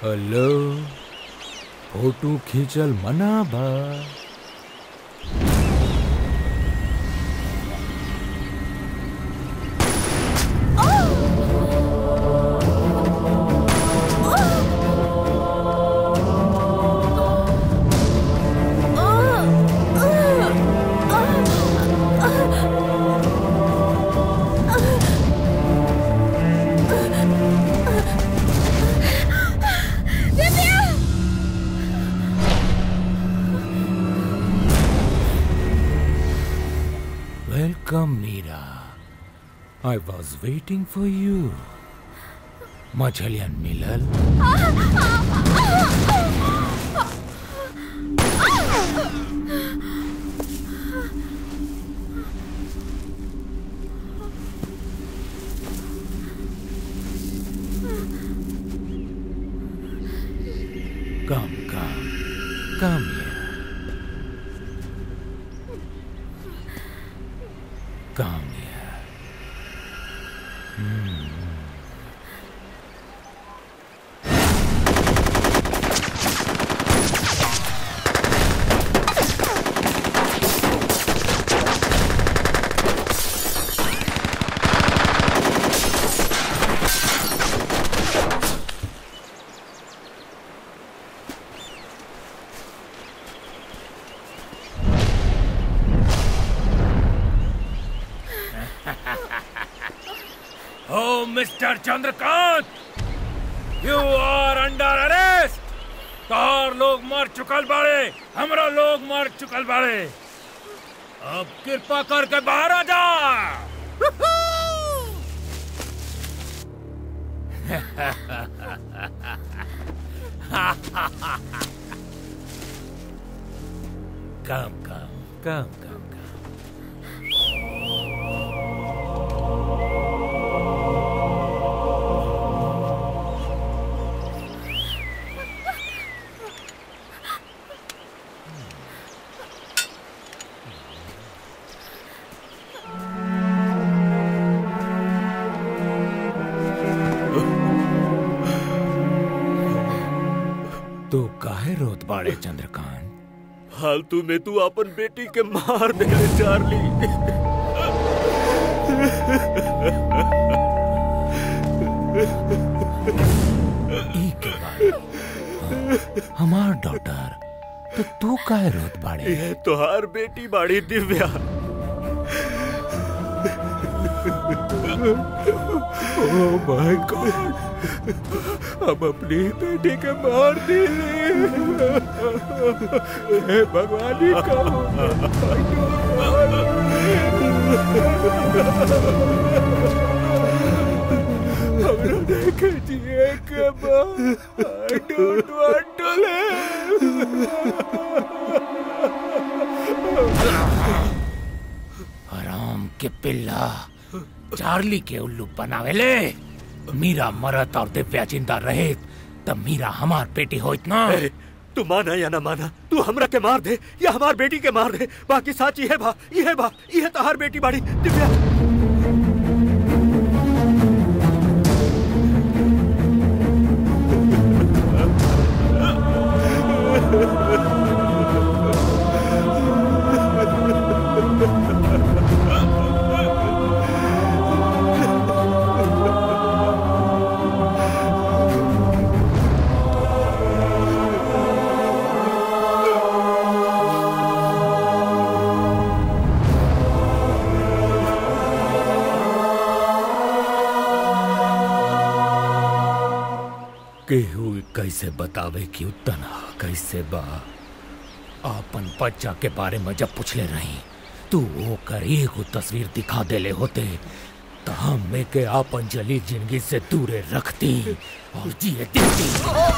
हेलो फोटो खींचल मना बा welcome Meera I was waiting for you मछलियन मिलल Come, come, come here. Come here. Hmm. Oh, Mr. Chandrakant! You are under arrest! तोहर लोग मर चुकल बाड़े हमरा लोग मर चुकल बाड़े अब कृपा करके बाहर आ जा Come, come, come, come, come. तू काहे रोत बाड़े चंद्रकांत फालतू में तू अपन बेटी के मार दे चार्ली ई के बारे हमार डॉटर तो तू काहे रोत बाड़े ये तोहार बेटी बाड़ी दिव्या ओह माय गॉड हम अपनी बेटी के मार दिले हे भगवान ही हमरा देखे जिए के बाद आई डोंट वांट टू हराम के पिल्ला चार्ली के उल्लू बनावेले मीरा मरत और दिव्या जिंदा रहे तब मीरा हमार बेटी होइत ना ए, तू माना या ना माना तू हमरा के मार दे या हमार बेटी के मार दे बाकी साच ये बा ये बा ये तोहार बेटी बाड़ी दिव्या केहू कैसे बतावे कि उतना कैसे बा आपन बच्चा के बारे में जब पूछले रही तू ओकर एगो तस्वीर दिखा देले होते तो हम में के आपन जली जिंदगी से दूरे रखती और जिए देती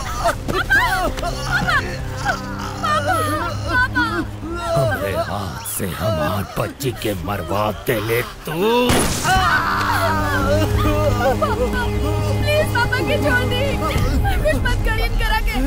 हमरे हाथ से हमार बच्ची के मरवा देले तू प्लीज पापा के छोड़ दी कुछ मत करिए इनकरा के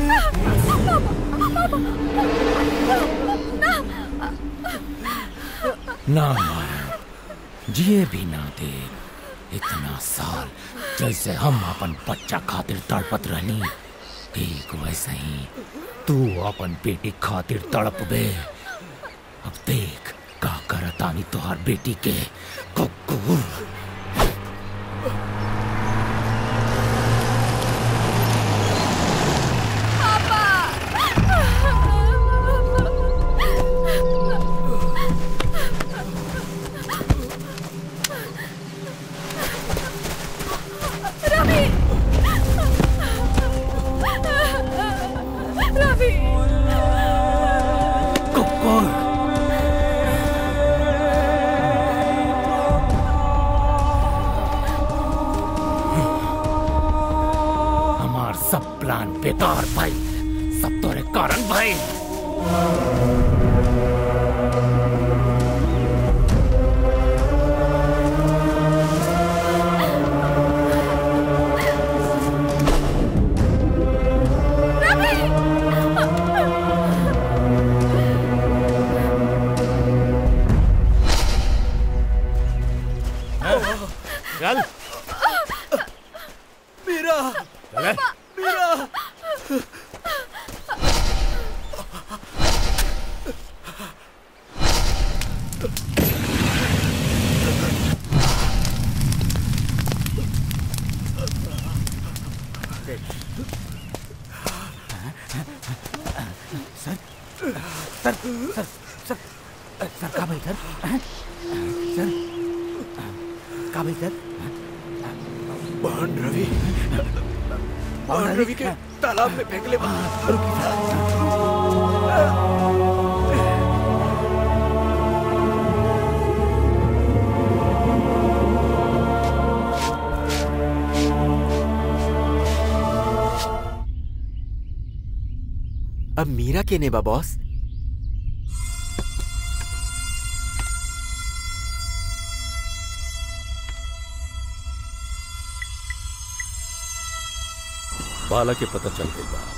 ना ना जिए भी ना दे इतना साल जैसे हम अपन बच्चा खातिर तड़पत रहनी ठीक वैसे ही तू अपन बेटी खातिर तड़प बे अब देख का करतानी तोहार बेटी के कुकुर रवि रवि कुकुर हमार सब प्लान बेकार भाई सब तोरे कारण भाई चल मीरा चले मीरा सर सर सर सर सर का भाई सर सर का भाई सर बहन रवि बहन रवि के तालाब में फेंक ले रुकी अब मीरा के नेबा बॉस बाला के पता चल गई बा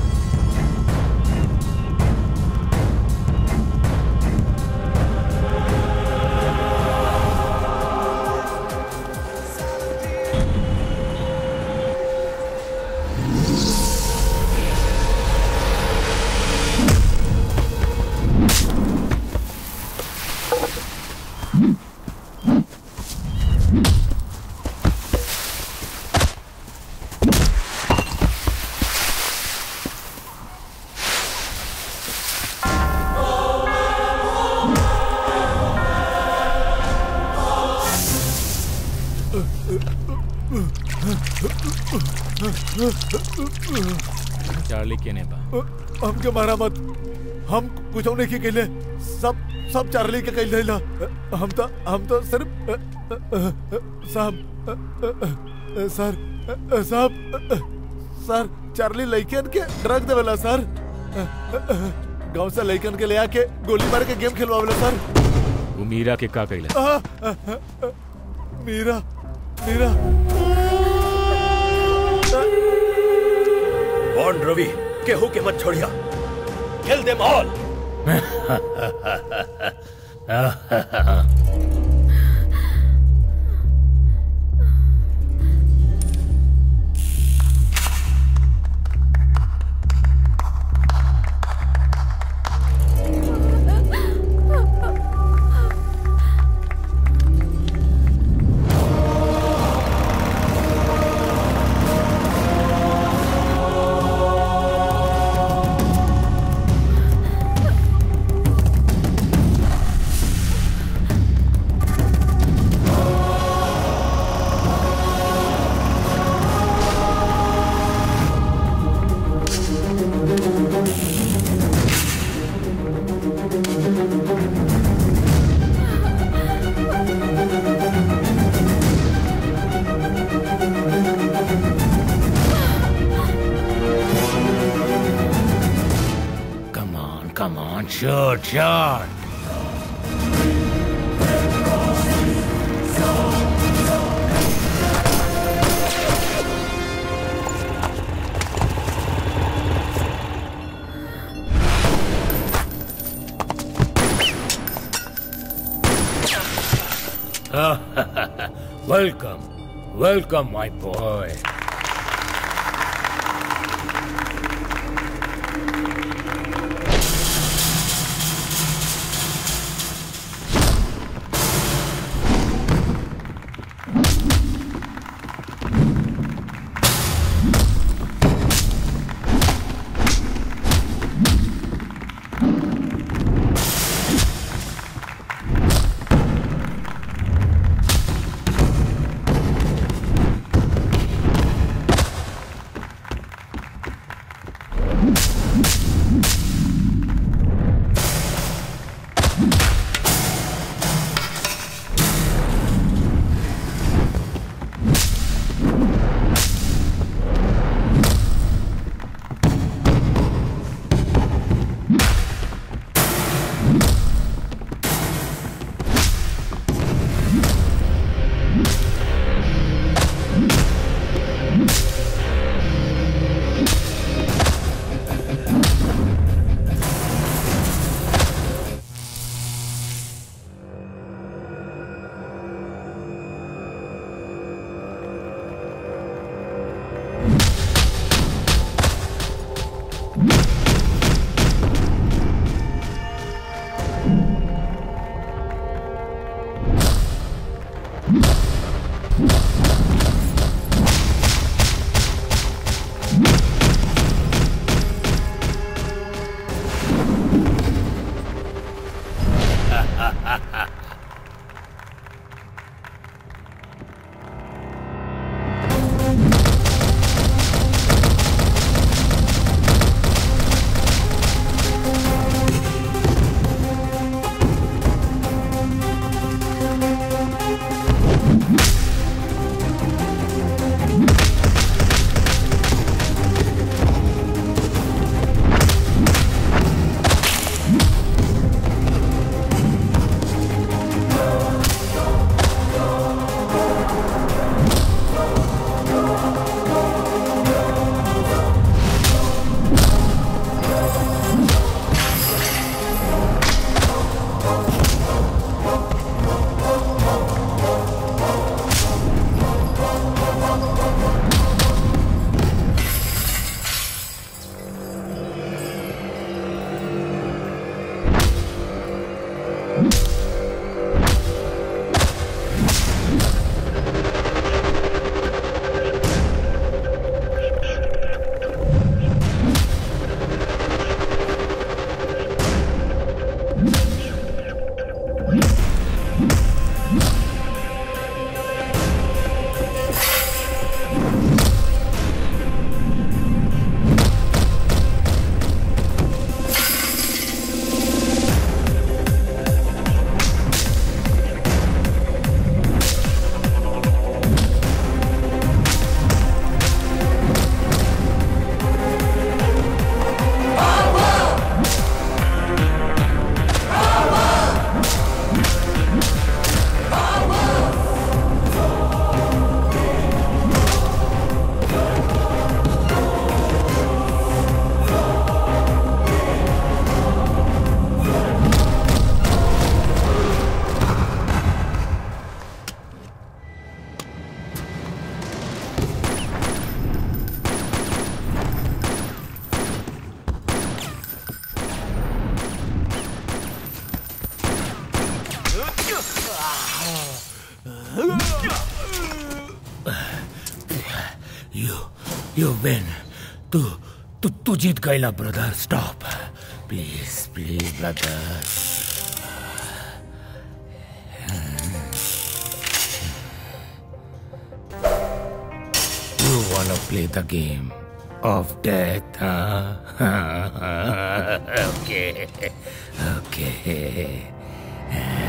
चार्ली के नेबा हमके मारा मत हम कुछ नहीं के कहले सब सब चार्ली के कहले ला हम तो हम तो सिर्फ साहब सर साहब सर चार्ली लइकन के ड्रग देवेला सर गांव से लइकन के ले आके गोली मार के गेम खिलवावेला सर वो मीरा के का कहला आ, आ, आ, मीरा मीरा बॉन्ड रवि केहू के मत छोड़िया kill them all Come on, come on, shoot, shoot. welcome, welcome, my boy. You you win तू तू तू जीत गईला brother stop please please brother You wanna play the game of death, huh? okay, okay.